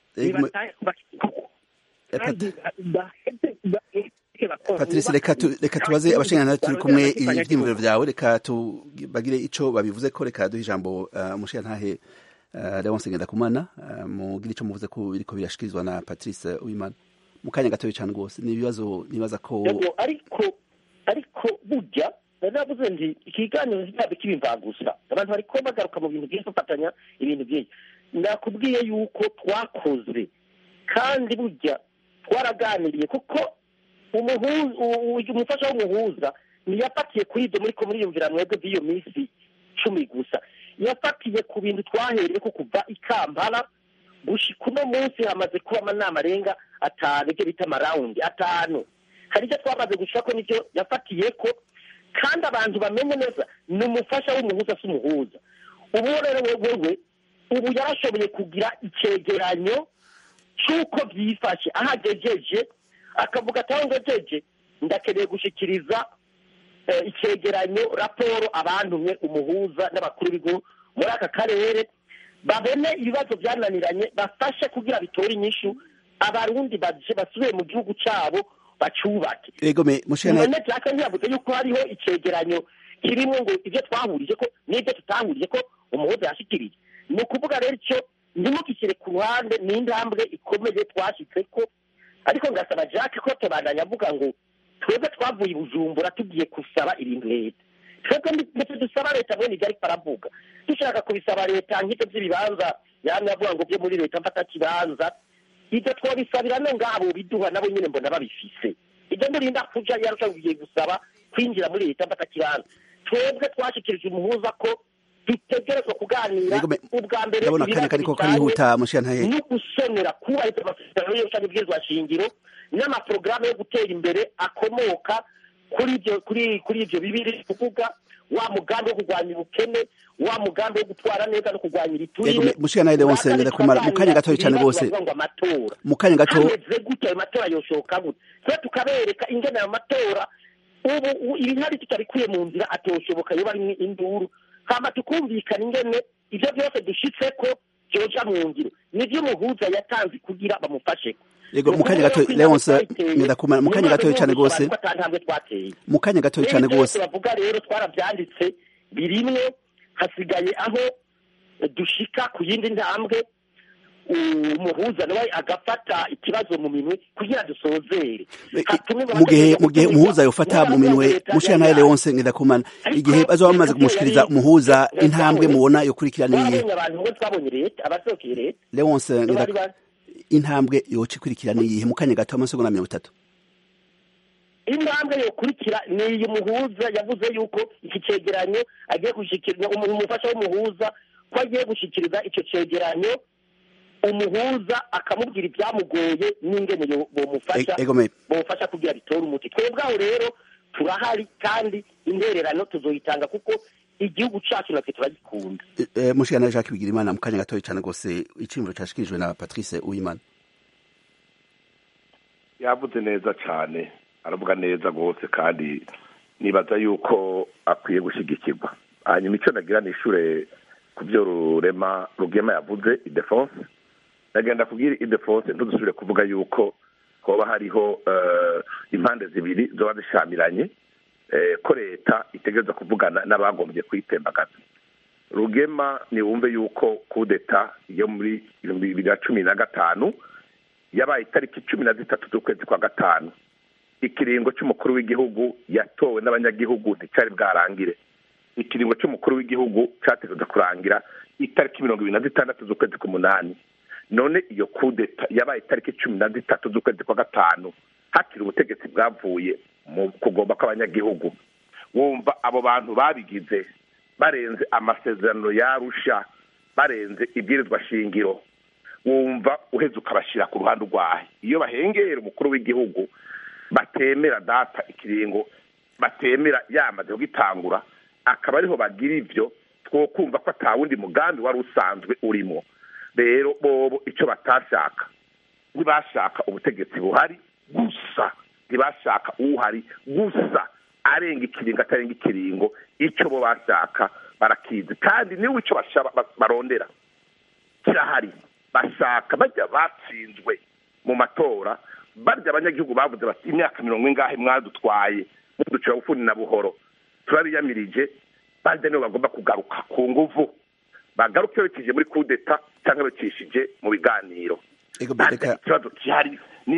patrice reka tubaze abashingantahe turi kumwe ibyiyumviro byawe reka bagire ico babivuze ko reka duhe ijambo umushingantahe leonce ngendakumana mugire ico muvuze ko biriko birashikirizwa na patrice uwimana mu kanya gatoya cyane rwose ni ibibazo nibaza ko ariko ariko burya navuze nti ikiganiro ntizabe kibimvagusa abantu bariko bagaruka mu bintu byinshi bafatanya ibintu byinshi nakubwiye yuko twakoze kandi burya twaraganiriye kuko umufasha w'umuhuza ntiyafatiye kuri ibyo muri ko muriyumvira mwebwe by'iyo minsi cumi gusa yafatiye ku bintu twahereye ko kuva i kampala gushika uno munsi hamaze kuba amanama arenga atanu ibyo bita amarawundi atanu hari icyo twamaze gushaka ko nicyo yafatiye ko kandi abantu bamenye neza ni umufasha w'umuhuza si umuhuza ubu rero wewe ubu yarashoboye kugira icyegeranyo cy'uko byifashe aho agejeje akavuga ati aho ngejeje ndakeneye gushyikiriza icyegeranyo raporo abantumye umuhuza n'abakuru b'igihugu muri aka karere babone ibibazo byananiranye bafashe kugira bitore inyishu abarundi basubiye mu gihugu cyabo bacubake none byaka ntiyavuze yuko hariho icyegeranyo kirimo ngo ibyo twahurije ko n'ibyo tutahurije ko umuhuza yashyikirije ni ukuvuga rero icyo ntimukishyire ku ruhande ni intambwe ikomeye twashyitse ko ariko ngasaba jack ko tubandanya avuga ngo twebwe twavuye i bujumbura tugiye gusaba ibintu leta twebwe ndetse dusaba leta mwene ibyo ariko aravuga dushaka kubisaba leta nk'ibyo by'ibibanza yamwe avuga ngo byo muri leta mfata kibanza ibyo twabisabira no ngabo biduha nabo nyine mbona babifise ibyo murinda kuja yarushagiye gusaba kwinjira muri leta mfata kibanza twebwe twashikirije umuhuza ko dutegerezwa kuganira ubwa mbere ibibazo no gusonera kubahiriza amasezerano y'ubushake bw'irwa shingiro n'amaporogaramu yo gutera imbere akomoka kuri ibyo kuri kuri ibyo bibiri kuvuga wa mugambi wo kurwanya ubukene wa mugambi wo gutwara neza no kurwanya ibiturire mushika nawe wose ngenda kumara mu kanya gato cyane rwose mu kanya gato hameze gute ayo matora yoshoka gute twe tukabereka ingene ayo matora ubu ibihari tutabikuye mu nzira atoshoboka yoba ari induru hama tukumvikana ingene ibyo byose dushitse ko byoja mu ngiro nivyo umuhuza yatanze kugira bamufashe yego mu kanya gato leonce ngenda kumara mu kanya gato cyane rwose mu kanya gato cyane rwose bavuga rero twarabyanditse birimwe hasigaye aho dushika ku yindi ntambwe umuhuza nawe agafata ikibazo mu minwe kugira dusozere mu gihe mu gihe umuhuza yofata mu minwe mushira nawe leonce ngenda kumana igihe bazoba bamaze kumushikiriza umuhuza intambwe mubona yokurikirana iyihe abantu bo twabonye leta abasohokeye leta leonce ngenda intambwe yoca ikurikira ni iyihe mu kanya gato amasegonda mirongo itatu intambwe yokurikira ni iyi muhuza yavuze yuko iki cegeranyo agiye gushikiriza umufasha w'umuhuza ko agiye gushikiriza icyo cegeranyo umuhuza akamubwira ibyamugoye n'ingene bomufasha bomufasha kugira bitore umuti twebwe aho rero turahari kandi intererano tuzoyitanga kuko igihugu cyacu natwe turagikunda mushikana jacques bigirimana mu kanya gatoya cyane rwose iciyumviro cyashikirijwe na patrice uwimana yavuze neza cyane aravuga neza rwose kandi nibaza yuko akwiye gushyigikirwa hanyuma icyo nagira ni ishure ku byo rurema rugema yavuze idefonse nagenda kubwira idefonse ntudusubire kuvuga yuko hoba hariho impande zibiri zoba zishamiranye ko leta itegereza kuvugana n'abagombye kuyitembagaza rugema niwumve yuko kudeta yo muri bibiri na cumi na gatanu yabaye itariki cumi na zitatu z'ukwezi kwa gatanu ikiringo cy'umukuru w'igihugu yatowe n'abanyagihugu nticyari bwarangire ikiringo cy'umukuru w'igihugu cyategereza kurangira itariki mirongo ibiri na zitandatu z'ukwezi k'umunani none iyo kudeta yabaye itariki cumi na zitatu z'ukwezi kwa gatanu hakiri ubutegetsi bwavuye mu kugomba kw'abanyagihugu wumva abo bantu babigize barenze amasezerano yarusha barenze ibwirizwa shingiro wumva uheze ukabashyira ku ruhande urwaye iyo bahengera umukuru w'igihugu batemera data ikiringo batemera yamaze kugitangura akaba ariho bagira ibyo two kumva ko atawundi mugambi wari usanzwe urimo rero bobo icyo batashaka ntibashaka ubutegetsi buhari gusa ntibashaka uhari gusa arenga ikiringo atarenga ikiringo icyo bo bashaka barakizi kandi niba icyo barondera kirahari bashaka bajya batsinzwe mu matora barya abanyagihugu bavuze bati imyaka mirongo ingahe mwadutwaye muducira bufuni na buhoro turabiyamirije barya nibo bagomba kugaruka ku nguvu bagaruke berekeje muri kudeta cyangwa becishije mu biganiro ikibazo gihari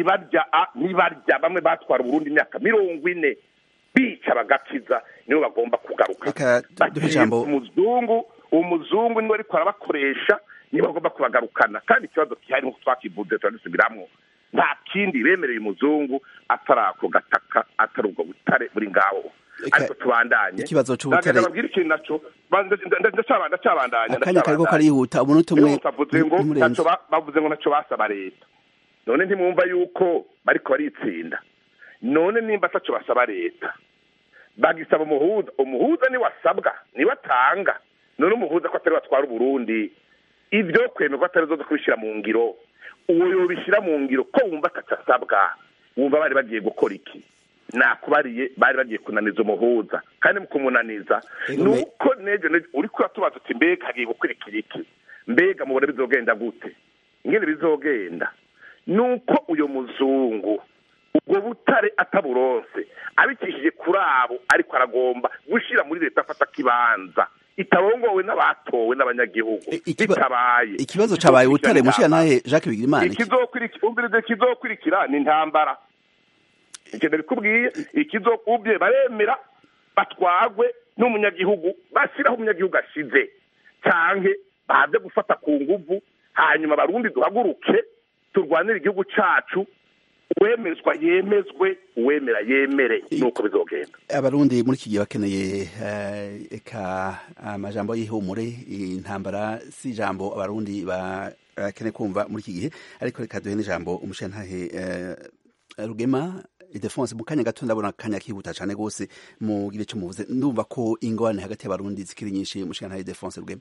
nibarya bamwe batwara uburundi imyaka mirongo ine bica bagakiza nibo bagomba kugaruka umuzungu umuzungu niwe ariko arabakoresha nibo bagomba kubagarukana kandi ikibazo gihari nk'uko twakivuze turadusubiramo nta kindi bemereye umuzungu atari ako gataka atari ubwo butare buri ngaho Eka- ariko tubandanye ikibazo c'ubutare- babwira ikintu naco ba- nda- nda- ndacaba- ndacabandanya akanya kariko ndacabandanya. karihuta umunota umwe Rero bavuze ngo ntimurenze. ntaco ba- bavuze ngo naco basaba leta none ntimwumva yuko bariko baritsinda none nimba ataco basaba leta bagisaba umuhuza umuhuza niwe asabwa niwe atanga none umuhuza ko atari we atwara uburundi ibyo kwemerwa atari zo kubishyira mu ngiro uwo yobishyira mu ngiro ko wumva ataco asabwa wumva bari bagiye gukora iki nakubariye bari bagiye kunaniza umuhuza kandi mu kumunaniza Ego, ni me- uko nejo nejo uri kuratubaza uti mbega hagiye gukurikira iki mbega mubona bizogenda gute ingene bizogenda ni uko uyo muzungu ubwo butare ataburonse abicishije kuri abo ariko aragomba gushyira muri leta afata kibanza itarongowe n'abatowe n'abanyagihugu I- ikiba- bitabaye ikibazo cabaye butare Izokurikira mushira intambara. nahe Jacques Bigirimana ikizokurikira umvirize ikizokurikira ni intambara ikintu bikubwiye ikizokubye baremera batwagwe n'umunyagihugu bashyiraho umunyagihugu ashize canke baze gufata ku nguvu hanyuma abarundi duhaguruke turwanire igihugu cacu uwemezwa yemezwe uwemera yemere nuko bizogenda abarundi muri iki gihe bakeneye eh, eka amajambo y'ihumure intambara si ijambo abarundi bakeneye kumva muri iki gihe ariko reka duhe n'ijambo umushantahe eh, rugema idefonse mu kanya gato ndabona akanya kihuta cyane rwose mugire icyo muvuze ndumva ko ingorane hagati y'abarundi zikiri nyinshi umushantahe idefonse rugema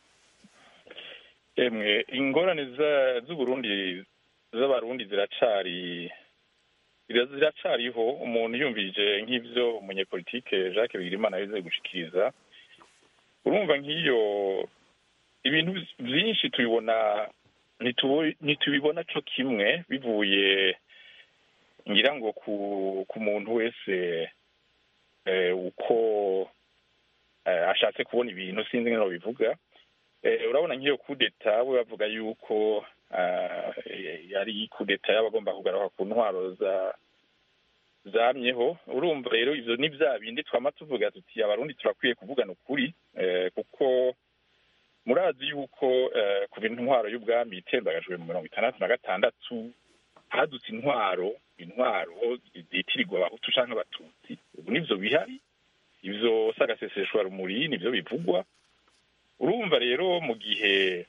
emwe ingorane za- z'uburundi z'abarundi ziracari zira- ziracariho umuntu yumvije nk'ivyo umunyepolitike jacques bigirimana yaze gushikiriza urumva nk'iyo ibintu vyinshi tubibona ntitubo- ntitubibona co kimwe bivuye ngira ngo ku ku muntu wese eh, uko eh, ashatse kubona ibintu sinzi ngene bivuga Eh, urabona nk'iyo kudeta we bavuga yuko ah, yari kudeta y'abagomba kugaruka ku ntwaro za zamyeho urumva rero ivyo ni vya bindi twama tuvuga tuti abarundi turakwiye kuvugana ukuri eh, kuko murazi yuko eh, kuva intwaro y'ubwami itembagajwe mu mirongo itandatu na gatandatu hadutse intwaro intwaro zitirirwa abahutu canke abatutsi ubu nivyo bihari ivyo sagaseseshwa rumuri nivyo bivugwa urumva rero mu gihe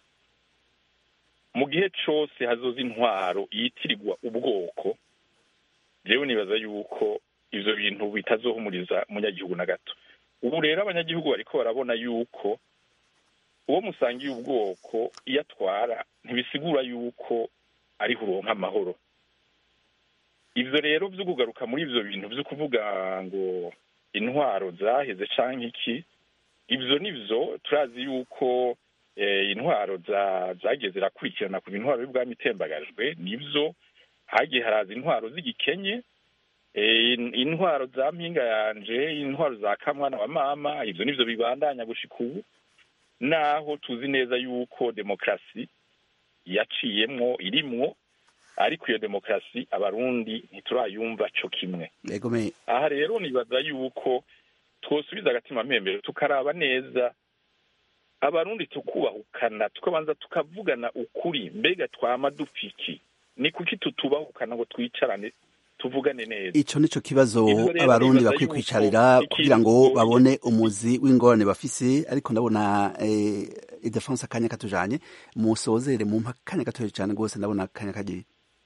mu gihe cose hazoza intwaro yitirirwa ubwoko jewe nibaza yuko ivyo bintu bitazohumuriza umunyagihugu na gato ubu rero abanyagihugu bariko barabona yuko uwo musangiye ubwoko iyo atwara ntibisigura yuko ariho uronka amahoro ivyo rero vyo kugaruka muri ivyo bintu vyo kuvuga ngo intwaro zaheze canke iki ivyo nivyo turazi yuko eh, intwaro za zagiye zirakurikirana ku intwaro y'ubwami itembagajwe nivyo hagiye haraza intwaro z'igikenye eh, in- intwaro za mpinga yanje intwaro za kamwana wa mama ivyo nivyo bibandanya gushika ubu naho tuzi neza yuko demokarasi yaciyemwo irimwo ariko iyo demokarasi abarundi ntiturayumva co kimwe yego me aha rero nibaza yuko twosubiza agatima mpembero tukaraba neza abarundi tukubahukana tukabanza tukavugana ukuri mbega twama dupfiki ni kuki tutubahukana ngo twicarane tuvugane neza ico nico kibazo Ivyo rero abarundi nibaza bakwiye yuko kwicarira ikintu kugira ngo kigoye- babone umuzi w'ingorane bafise ariko ndabona eh, idefonse akanya katujanye musozere mu akanya gatoya cyane rwose ndabona akanya kagiye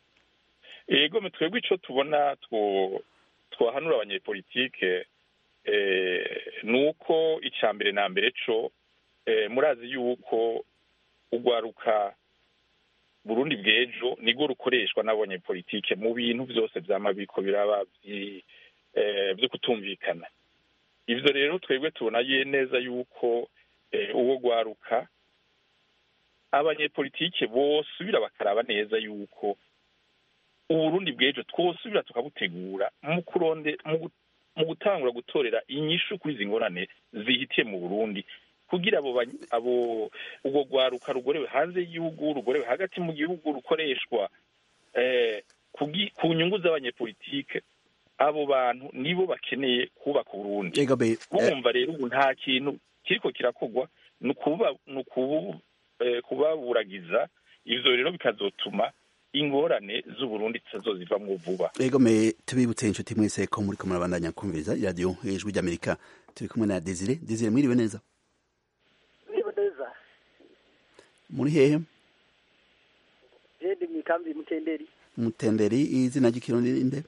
ego me twebwe ico tubona two twahanura abanyepolitike eh, ni uko ica mbere na mbere co eh, murazi yuko ugwaruka burundi bw'ejo nirwo rukoreshwa n'abanyepolitike mu bintu vyose vyama biriko biraba vyi- eh, vyo kutumvikana ivyo rero twebwe tubona ye neza yuko eh, uwo gwaruka abanyepolitike bosubira bakaraba neza yuko uburundi bw'ejo twosubira tukabutegura mu kuronde mu gu- mu gutangura gutorera inyishu kuri izi ngorane zihitiye mu burundi kugira abo bany- abo ubwo rwaruka rugorewe hanze y'igihugu rugorewe hagati mu gihugu rukoreshwa eh, kugi- ku nyungu z'abanyepolitike abo bantu nibo bakeneye kubaka uburundi yego be eh, bumva rero ubu nta kintu kiriko kirakorwa ni ukuba- ni ukubu- eh, kubaburagiza ivyo rero bikazotuma ingorane z'uburundi zitazozivamwo vuba ego me tubibutse inshuti mwese ko muri ko murabandanya kumviriza iradiyo ijwi ry'amerika turi kumwe na desire desire mwiriwe neza Niba neza muri hehe jende mwikambi mutenderi mutenderi izina ry'ikirundi ninde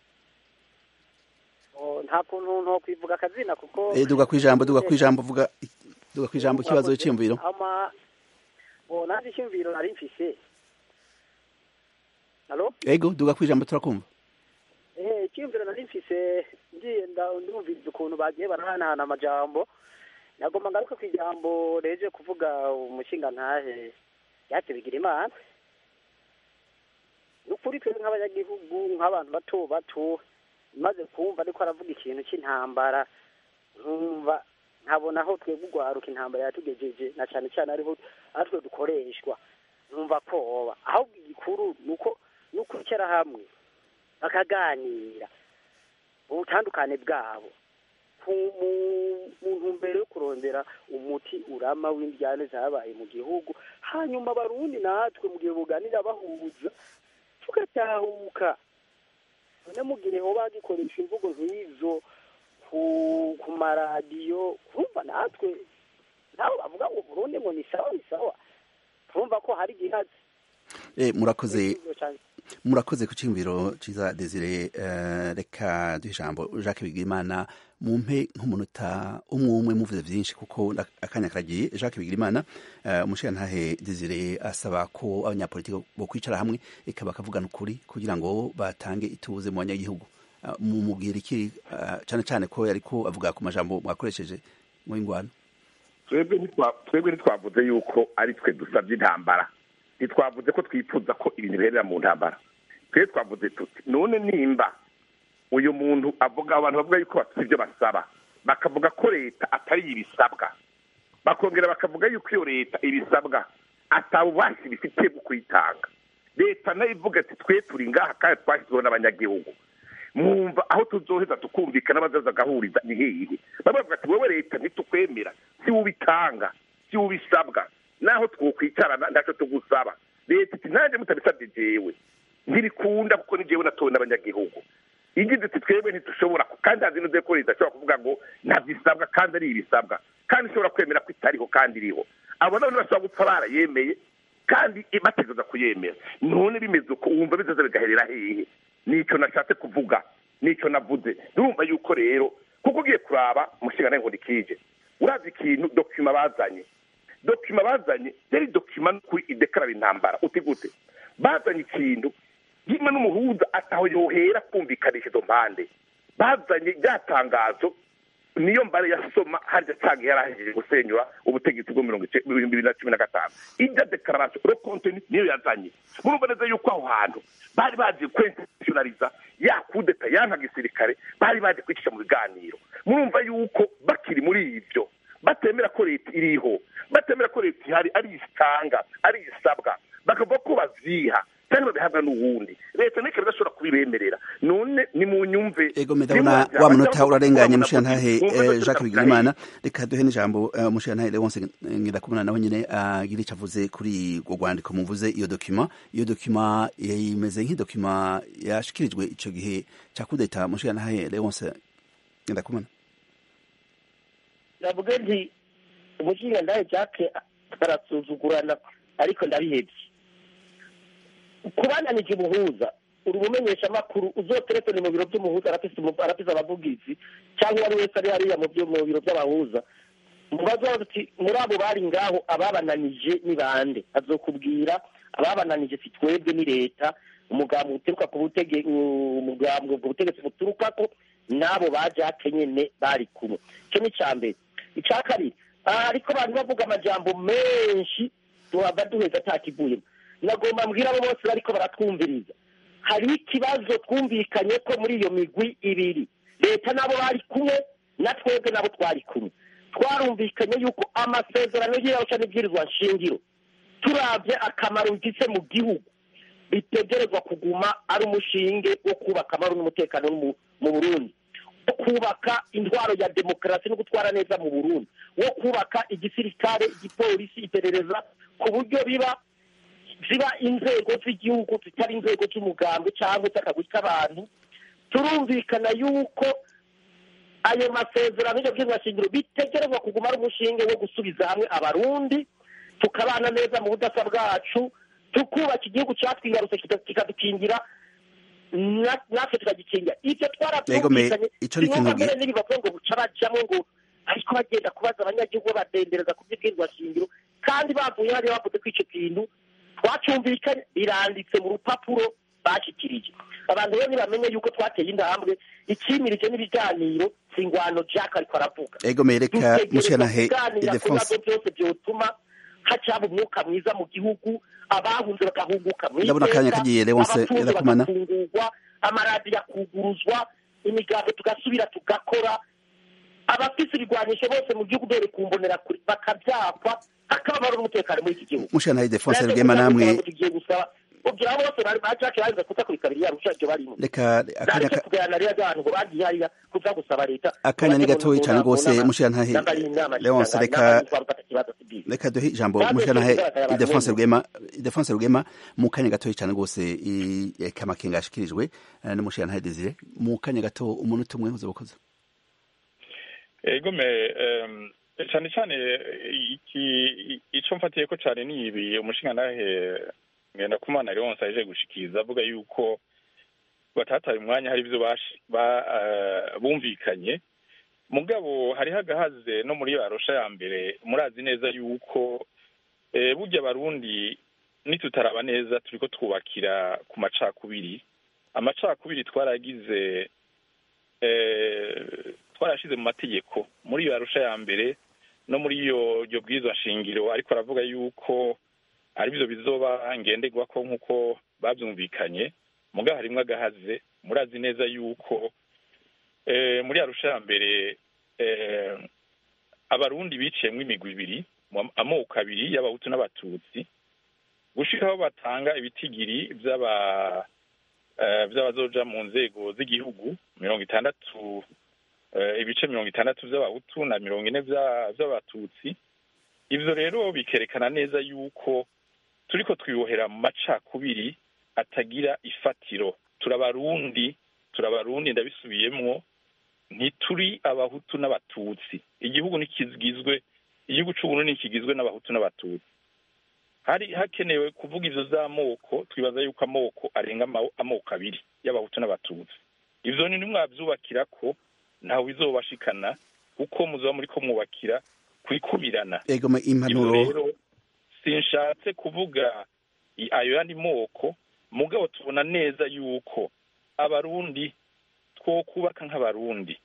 Oh, nta kuntu nto kwivuga akazina kuko Eh, duga kwijambo duga kwijambo vuga duga kwijambo kibazo cy'imviro ama oh naje cyumviro nari mfise Halo ego duga kwijambo turakumva eh cyumviro nari mfise ngiye nda ndumviriza ukuntu bagiye barahanahana amajambo nagomba ngaruka ku ijambo reje kuvuga umushinga ntahe yacu bigira imana nukuri twe nk'abanyagihugu nk'abantu bato bato maze kumva ariko aravuga ikintu cy'intambara nkumva nkabona aho twebwe urwaruka intambara yatugejeje na cyane cyane ariho aritwe dukoreshwa nkumva koba ahubwo igikuru ni uko ni ukwicara hamwe bakaganira ubutandukane bwabo ku- mu- mu ntumbero yo kurondera umuti urama w'indyane zabaye mu gihugu hanyuma abarundi natwe mu gihe buganira bahuza tugatahuka none mu gihe hoba gikoresha imvugo nk'izo ku ku maradiyo kumva natwe nabo bavuga ngo burundi ngo ni sawa ni sawa turumva ko hari igihazi eh murakoze murakoze ku cyumviro ciza desire eh, reka duhe ijambo jacques bigirimana mumpe nk'umunota umwe umwe muvuze byinshi kuko na- akanya karagiye jacques bigirimana eh, umushirantahe desire asaba ko abanyapolitiki bo kwicara hamwe eka bakavugana ukuri kugira ngo batange ituze mu banyagihugu Eh, mumubwira iki eh, cyane cyane ko yariko avuga ku majambo mwakoresheje mu ingwano twebwe ntitwa- twebwe ntitwavuze yuko ari twe dusabye intambara ntitwavuze ko twifuza ko ibintu biherera mu ntambara twebwe twavuze tuti none nimba uyu muntu avuga abantu bavuga yuko bafite ibyo basaba bakavuga ko leta atari ibisabwa bakongera bakavuga yuko iyo leta ibisabwa atabubasha ibifitiye bwo kuyitanga leta nayo ivuga ati twe turi ngaha kandi twashyizweho n'abanyagihugu mwumva aho tuzoheza tukumvikana bazaza agahuriza ni hehe baba bavuga ati wowe leta ntitukwemera si wowe ubitanga si wowe ubisabwa naho twokwicarana ntacyo tugusaba leta iti nanjye mutabisabye jewe ntibikunda kuko ni jewe natowe n'abanyagihugu igize iti twebwe ntitushobora ku- kandi hazi neza ko leta ishobora kuvuga ngo ntabyisabwa kandi ari ibisabwa kandi ishobora kwemera ko itariho kandi iriho abo nabo ntibashobora gupfa barayemeye kandi bategereza kuyemera none bimeze uko wumva bizaza bigaherera hehe nicyo nashatse kuvuga nicyo navuze ndumva yuko rero kuko ugiye kuraba umushinga ngo nikije urazi ikintu dokima bazanye dokima bazanye yari dokima n'ukuri idekarara intambara uti gute bazanye ikintu yimwe n'umuhuza ataho yohera kumvikanisha izo mpande bazanye rya tangazo niyo mbare yasoma harya cyangwa yari ahejeje gusenyura ubutegetsi bwo mirongo ice- ibihumbi bibiri na cumi na gatanu irya dekararasiyo ro konteni niyo yazanye murumva neza yuko aho hantu bari bazi kwentishonariza ya kudeta yanka gisirikare bari bazi kwicisha mu biganiro murumva yuko bakiri muri ibyo batemera ko leta iriho batemera ko leta ihari ari isitanga ari isabwa bakavuga ko bazyiha kandi babihabwa n'uwundi leta niko idashobora kubibemerera none ni mu nyumve ego medabona wa munota urarenganye mushirantahe eh, jacques bigirimana reka duhe n'ijambo eh, mushirantahe leonse ngirakumana nawe nyine agira icyo avuze kuri urwo rwandiko muvuze iyo dokima iyo dokima eh, imeze nk'idokima yashikirijwe icyo gihe cya kudeta mushirantahe leonse ngirakumana navuga nti umushinga ndahe jake arasuzugurana ariko ndabihebye kubananije ubuhuza uri umumenyesha amakuru uzotelefone mu biro by'umuhuza arafise umu- arafise abavugizi cyangwa uwo ari wese ari hariya mu byo- mu biro by'abahuza mubaza uti muri abo bari ngaho ababananije ni bande azokubwira ababananije si twebwe ni leta umugambwe uturuka ku butege umugambwe ubwo butegetsi buturukako n'abo ba jake nyene bari kumwe icyo ni icya mbere icya kabiri aha ariko abantu bavuga amajambo menshi tuhava duheza atakivuyemo nagomba mbwira abo bose bariko baratwumviriza hari ikibazo twumvikanye ko muri iyo migwi ibiri leta nabo bari kumwe na twebwe nabo twari kumwe twarumvikanye yuko amasezerano y'iyarusha n'ibwirizwa nshingiro turabye akamaro bifise mu gihugu bitegerezwa kuguma ari umushinge wo kubaka amahoro n'umutekano mu- mu burundi wo kubaka intwaro ya demokarasi no gutwara neza mu burundi wo kubaka igisirikare igipolisi iperereza ku buryo biba ziba inzego z'igihugu zitari inzego z'umugambwe cyangwa z'akagwi k'abantu turumvikana yuko ayo masezerano y'ibyo bw'inzashingiro bitegerezwa kuguma ari umushinge wo gusubiza hamwe abarundi tukabana neza mu budasa bwacu tukubaka igihugu cyatwigarutse kikadukingira natwe tukagikingira ibyo twarabyumvikanye ico ni ikintu mbere n'ibibavuga ngo buca bajamo ngo ariko bagenda kubaza abanyagihugu badendereza ku by'ibwirwa shingiro kandi bavuye hariya bavuze ko icyo kintu twacyumvikanye biranditse mu rupapuro bashyikirije abantu rero ntibamenye yuko twateye intambwe ikimirije n'ibiganiro si ingwano jack ariko aravuga ego mereka mushanahe kuganira ku bibazo idefonse byose byotuma hacaba umwuka mwiza mu gihugu abahunze bagahunguka mu Ndabona akanya kagiye, Leonce abatunzi Irakumana. bagafungurwa amaradiyo akuguruzwa imigambo tugasubira tugakora abafise ibigwanisho bose mu gihugu dore kumbonera kure bakabyakwa hakababaro n'umutekano muri iki gihugu mushanahe idefonse Nanjye rugema kugira ngo namwe tugiye gusaba ubwira bose bari bacake barinze kuza kubikabiri yarusha ibyo barimo reka akanya nareke ka- kuganira rero abantu ngo bagiye hariya kuza gusaba leta akanya ni gatoyi cyane rwose mushanahe Leonce reka reka reka duhe ijambo Kandi mushanahe tukigaragara abantu idefonse bose. rugema idefonse rugema mu kanya gatoyi cyane rwose i- eka amakenga yashikirijwe eh, n'umushanahe desire mu kanya gato umunota umwe uza gukoza ego me em, cyane cyane iki ico mfatiye ko cyane ni ibi umushingantahe ngenda kumana Leonce aje gushikiriza avuga yuko batataye umwanya hari ibyo bashi- ba- eh, bumvikanye mugabo hariho agahaze no muri arusha ya mbere murazi neza yuko eh, burya abarundi nitutaraba neza turiko twubakira ku macakubiri amacakubiri twaragize eh, twarashize mu mategeko muri iyo arusha ya mbere no muri iyo iryo bwirizwa shingiro ariko aravuga yuko ari byo bizoba ngenderwako nk'uko babyumvikanye mugabo harimwo agahaze murazi neza yuko eh, muri arusha ya mbere eh, abarundi biciyemwo imigwi ibiri mu amoko abiri y'abahutu n'abatutsi gushika aho batanga ibitigiri vy'aba eh, vy'abazoja mu nzego z'igihugu mirongo itandatu eh, ibice mirongo itandatu vy'abahutu na mirongo ine vya- vy'abatutsi ivyo rero bikerekana neza yuko turiko twibohera mu macakubiri atagira ifatiro turabarundi turabarundi ndabisubiyemwo ntituri abahutu n'abatutsi igihugu ntikigizwe igihugu c'uburundi ntikigizwe n'abahutu n'abatutsi hari hakenewe kuvuga ivyo z'amoko twibaza yuko amoko arenga ama- amoko abiri y'abahutu n'abatutsi ivyo ni nimwavyubakirako ntawe bizobashikana kuko muzoba muriko mwubakira kwikubirana ego me ivyo impanuro rero sinshatse kuvuga i- ayo yandi moko mugabo tubona neza yuko abarundi twokubaka nk'abarundi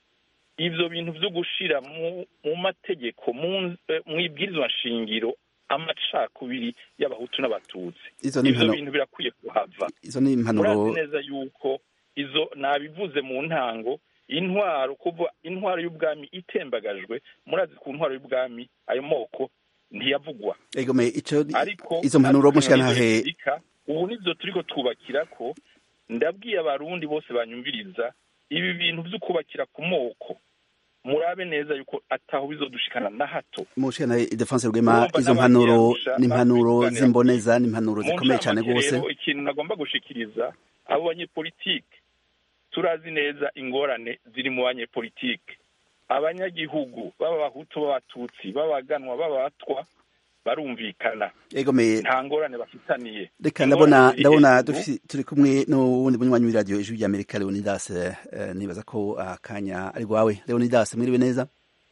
ivyo bintu vyo gushira mu, mu mategeko mu eh, mw'ibwirizwa nshingiro amacakubiri y'abahutu n'abatutsi izo ni ivyo impano bintu birakwiye kuhava izo ni impanuro murazi neza yuko izo nabivuze mu ntango intwaro kuva intwaro y'ubwami itembagajwe murazi ku ntwaro y'ubwami ayo moko ntiyavugwa ego me ico ariko izo mpanuro natwe mushanahe muri Afurika, ubu nivyo turiko twubakirako ndabwiye abarundi bose banyumviriza ibi bintu vyo kubakira ku moko murabe neza yuko ataho bizodushikana na hato mushanahe idefonse rugema Urumva izo n'abandi mpanuro yarusha ni impanuro babiganira z'imboneza ni impanuro mu zikomeye cyane ncamake rwose rero ikintu nagomba gushikiriza abo banyepolitike turazi neza ingorane ziri mu banyepolitike abanyagihugu b'abahutu b'abatutsi b'abaganwa b'abatwa barumvikana ego me nta ngorane bafitaniye reka Ingorane ndabona ziri ndabona hejuru. dufise- turi kumwe n'uwundi munywanyi w'iradiyo ijwi rya amerika leonidas eh, nibaza ko akanya ari rwawe leonidas mwiriwe neza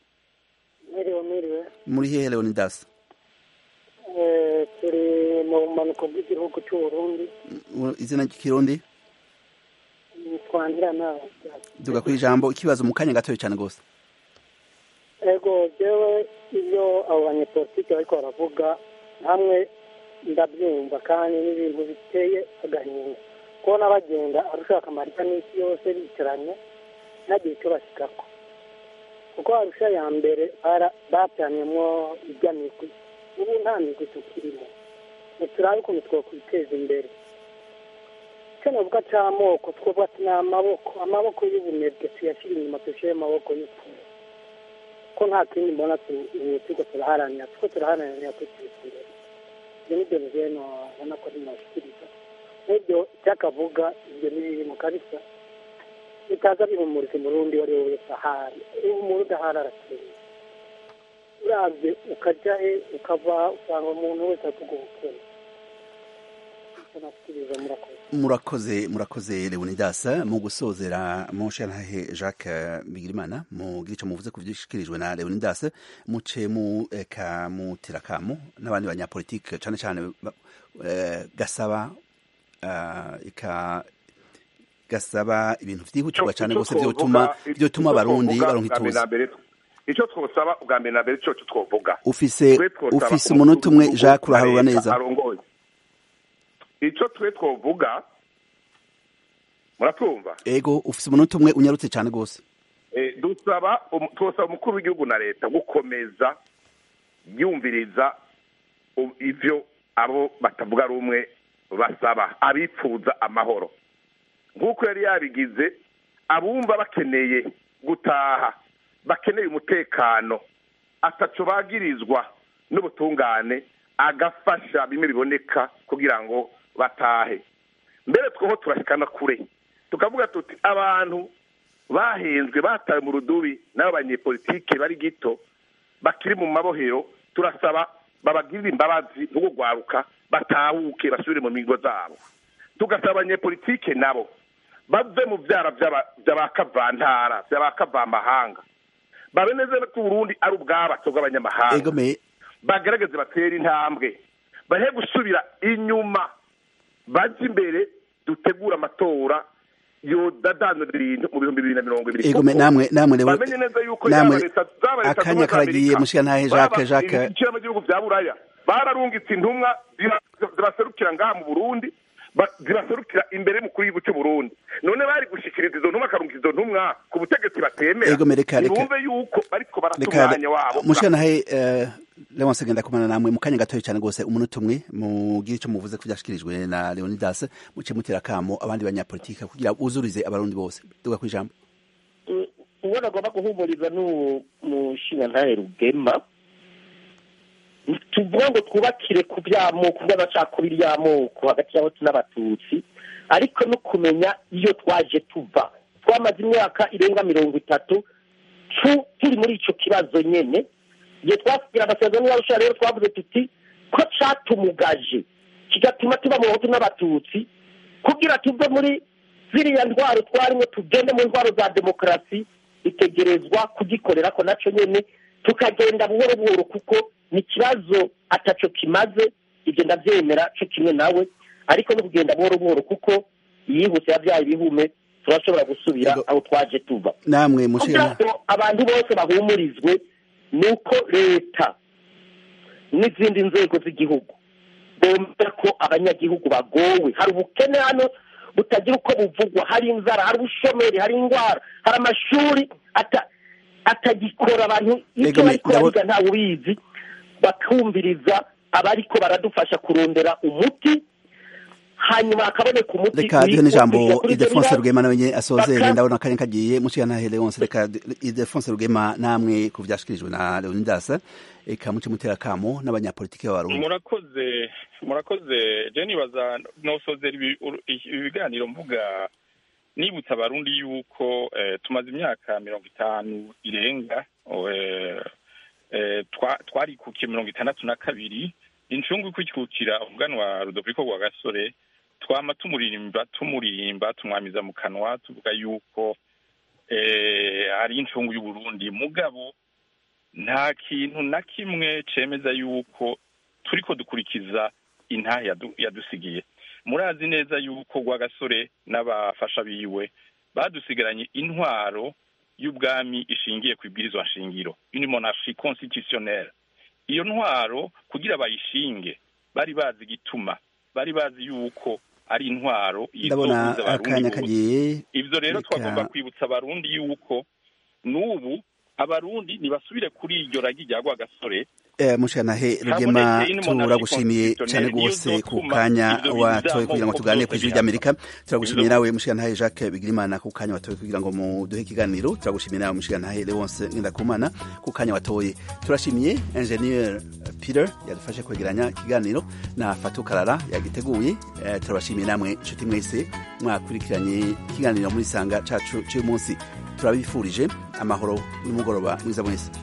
mwiriwe mwiriwe muri hehe leonidas Eh, turi mu bumanuko bw'igihugu cy'uburundi U- izina ry'ikirundi twandira nawe duga ku ijambo ikibazo mu kanya gatoya cyane rwose ego jewe iyo abo banyepolitike bariko baravuga hamwe ndabyumva kandi n'ibintu biteye agahinda kubona bagenda arushaka amarita n'isi yose bicaranye ntagire icyo bashikako kuko arusha ya mbere bara- bapyanyemwo irya migwi ubu nta migwi tukirimo ntiturabe ukuntu twokwiteza imbere icyo navuga c'amoko twovuga ati ni amaboko amaboko y'ubunebwe tuyashyira inyuma dushyire amaboko y'ukuri ko nta kindi mbona tu- ubu turiko turaharanira turiko turaharanira kwiteza imbere ibyo ni byo bigeno ubona ko ntibashikiriza n'ibyo cyakavuga ibyo ni biri mu kabisa bitaza bihumuriza umurundi uwo ari we wese ahari ubu umurundi ahari arakeye urabye ukajya he ukava usanga umuntu wese avuga ubukene icyo nashikiriza murakoze murakoze murakoze leonidas mu gusozera mushantahe jacques bigirimana mu gice muvuze ku vyishikirijwe na leonidas muce mu eka mutera kamo n'abandi banyapolitike cane cane ba- eh, gasaba eh, eka gasaba ibintu vyihutirwa cane gose vyotuma vyotuma abarundi baronka ituze icyo twosaba ubwa mbere na mbere cyo twovuga ufise Twe twosaba ufise umunota umwe umukuru jacques wa uraharura leta neza arongoye icyo twe twovuga muratwumva ego ufise umunota umwe unyarutse cane gose Eh, dusaba um- twosaba umukuru w'igihugu na leta gukomeza yumviriza u- ivyo abo batavuga rumwe basaba abipfuza amahoro nk'uko yari yabigize abumva bakeneye gutaha bakeneye umutekano ataco bagirizwa n'ubutungane agafasha bimwe biboneka kugira ngo batahe mbere twoho turashikana kure tukavuga tuti abantu bahenzwe batawe mu rudubi n'abo banyepolitike bari gito bakiri mu mabohero turasaba babagirire imbabazi no kugwaruka batahuke basubire mu migo zabo tugasaba abanyepolitike nabo bave mu vyara vy'aba- vy'abakavantara vy'abakavamahanga babe neza ko uburundi ari ubwabato bw'abanyamahanga ego me bagerageze batere intambwe bahe gusubira inyuma baje imbere dutegura amatora yodadanura ibintu mu bihumbi bibiri na mirongo ibiri ego me kuko namwe namwe lewe bamenye neza yuko namwe yaba leta zaba leta akanya karagiye mushikantahe jacques jacques ibiciro mu gihugu bya buraya bararungitse intumwa ziba- zibaserukira ngaha mu burundi ba- zibaserukira imbere y'umukuru w'igihugu cy'u burundi none bari gushikiriza izo ntumwa akarungika izo ntumwa ku butegetsi batemera Ego, me reka- reka- ntibumve yuko bariko barata reka umwanya wabo mushikanahe uh, leonse genda kumana namwe mu kanya gatoya cyane rwose umunota umwe mugire icyo muvuze ku byashikirijwe na leonidas muce mutera kamo abandi banyapolitike kugira buzurize abarundi bose duga ku ijambo uwo nagomba guhumuriza n'uwo mushingantahe rugema tuvuga ngo twubakire ku by'amoko by'amacakubiri y'amoko hagati y'abatutsi n'abatutsi ariko no kumenya iyo twaje tuva twamaze imyaka irenga mirongo itatu tu- turi muri icyo kibazo nyene igihe twasigira amasezerano y'arusha rero twavuze tuti ko catumugaje kigatuma tuba mu bahutu n'abatutsi kugira tuve muri ziriya ndwaro twarimo tugende mu ndwaro za demokarasi bitegerezwa kugikorera ko naco nyene tukagenda buhoro buhoro kuko ni ikibazo ataco kimaze ibyo ndavyemera co kimwe nawe ariko no kugenda buhoro buhoro kuko yihuse yavyaye ibihume turashobora gusubira Ego. aho twaje tuva namwe kugira mushikana ngo abantu bose bahumurizwe ni uko leta n'izindi nzego z'igihugu bumva ko abanyagihugu bagowe hari ubukene hano butagira uko buvugwa hari inzara hari ubushomeri hari indwara hari amashuri ata- atagikora abantu Ego, icyo me- bariko ndabo- bariga ntawe ubizi bakumviriza abariko baradufasha kurondera umuti hanyuma hakaboneka umuti reka duhe uri- n'ijambo uri kuri ibyo idefonse bibazo. rugema nawe nyene asozere Baka- ndabona akanya kagiye mushikanahe leonse reka idefonse rugema namwe ku byashikirijwe na leonidas eka muce mutera kamo n'abanyapolitike b'abarundi murakoze murakoze je nibaza nosozera ibi uru- ibi biganiro mvuga nibutsa abarundi yuko eh, tumaze imyaka mirongo itanu irenga eh, eh, twa- twarikukiye mirongo itandatu na kabiri incungu ikwikukira umuganwa rudoviko rwa gasore twama tumuririmba tumuririmba tumwamiza mu kanwa tuvuga yuko eh, ari incungu y'uburundi mugabo nta kintu na kimwe cemeza yuko turiko dukurikiza intahe yadu- yadusigiye murazi neza yuko rwagasore n'abafasha biwe badusigaranye intwaro y'ubwami ishingiye ku ibwirizwa nshingiro une monarchie constitutionnelle iyo ntwaro kugira bayishinge bari bazi igituma bari bazi yuko ari intwaro ndabona izohuza abarundi akanya bose. kagiye ivyo rero Reka- twagomba kwibutsa abarundi yuko n'ubu abarundi ntibasubire kuri iryo ragi rya rwagasore Eh, mushikanahe rugema Habonetse ino monarchie turagushimiye cyane constitutionnelle rwose niyo ku zotuma kanya ivyo bintu watoye vy'amoko kugira ngo tuganire ku vyose ijwi ry'amerika turagushimiye Ivyo- nawe mushikanahe jacques bigirimana ku kanya watoye kugira ngo muduhe ikiganiro turagushimiye nawe mushikanahe leonce ngendakumana ku kanya watoye turashimiye ingenieur peter yadufashe kwegeranya ikiganiro na fatu karara yagiteguye eh, turabashimiye namwe inshuti mwese mwakurikiranye ikiganiro muri sanga cacu c'uyu munsi turabifurije amahoro n'umugoroba mwiza mwese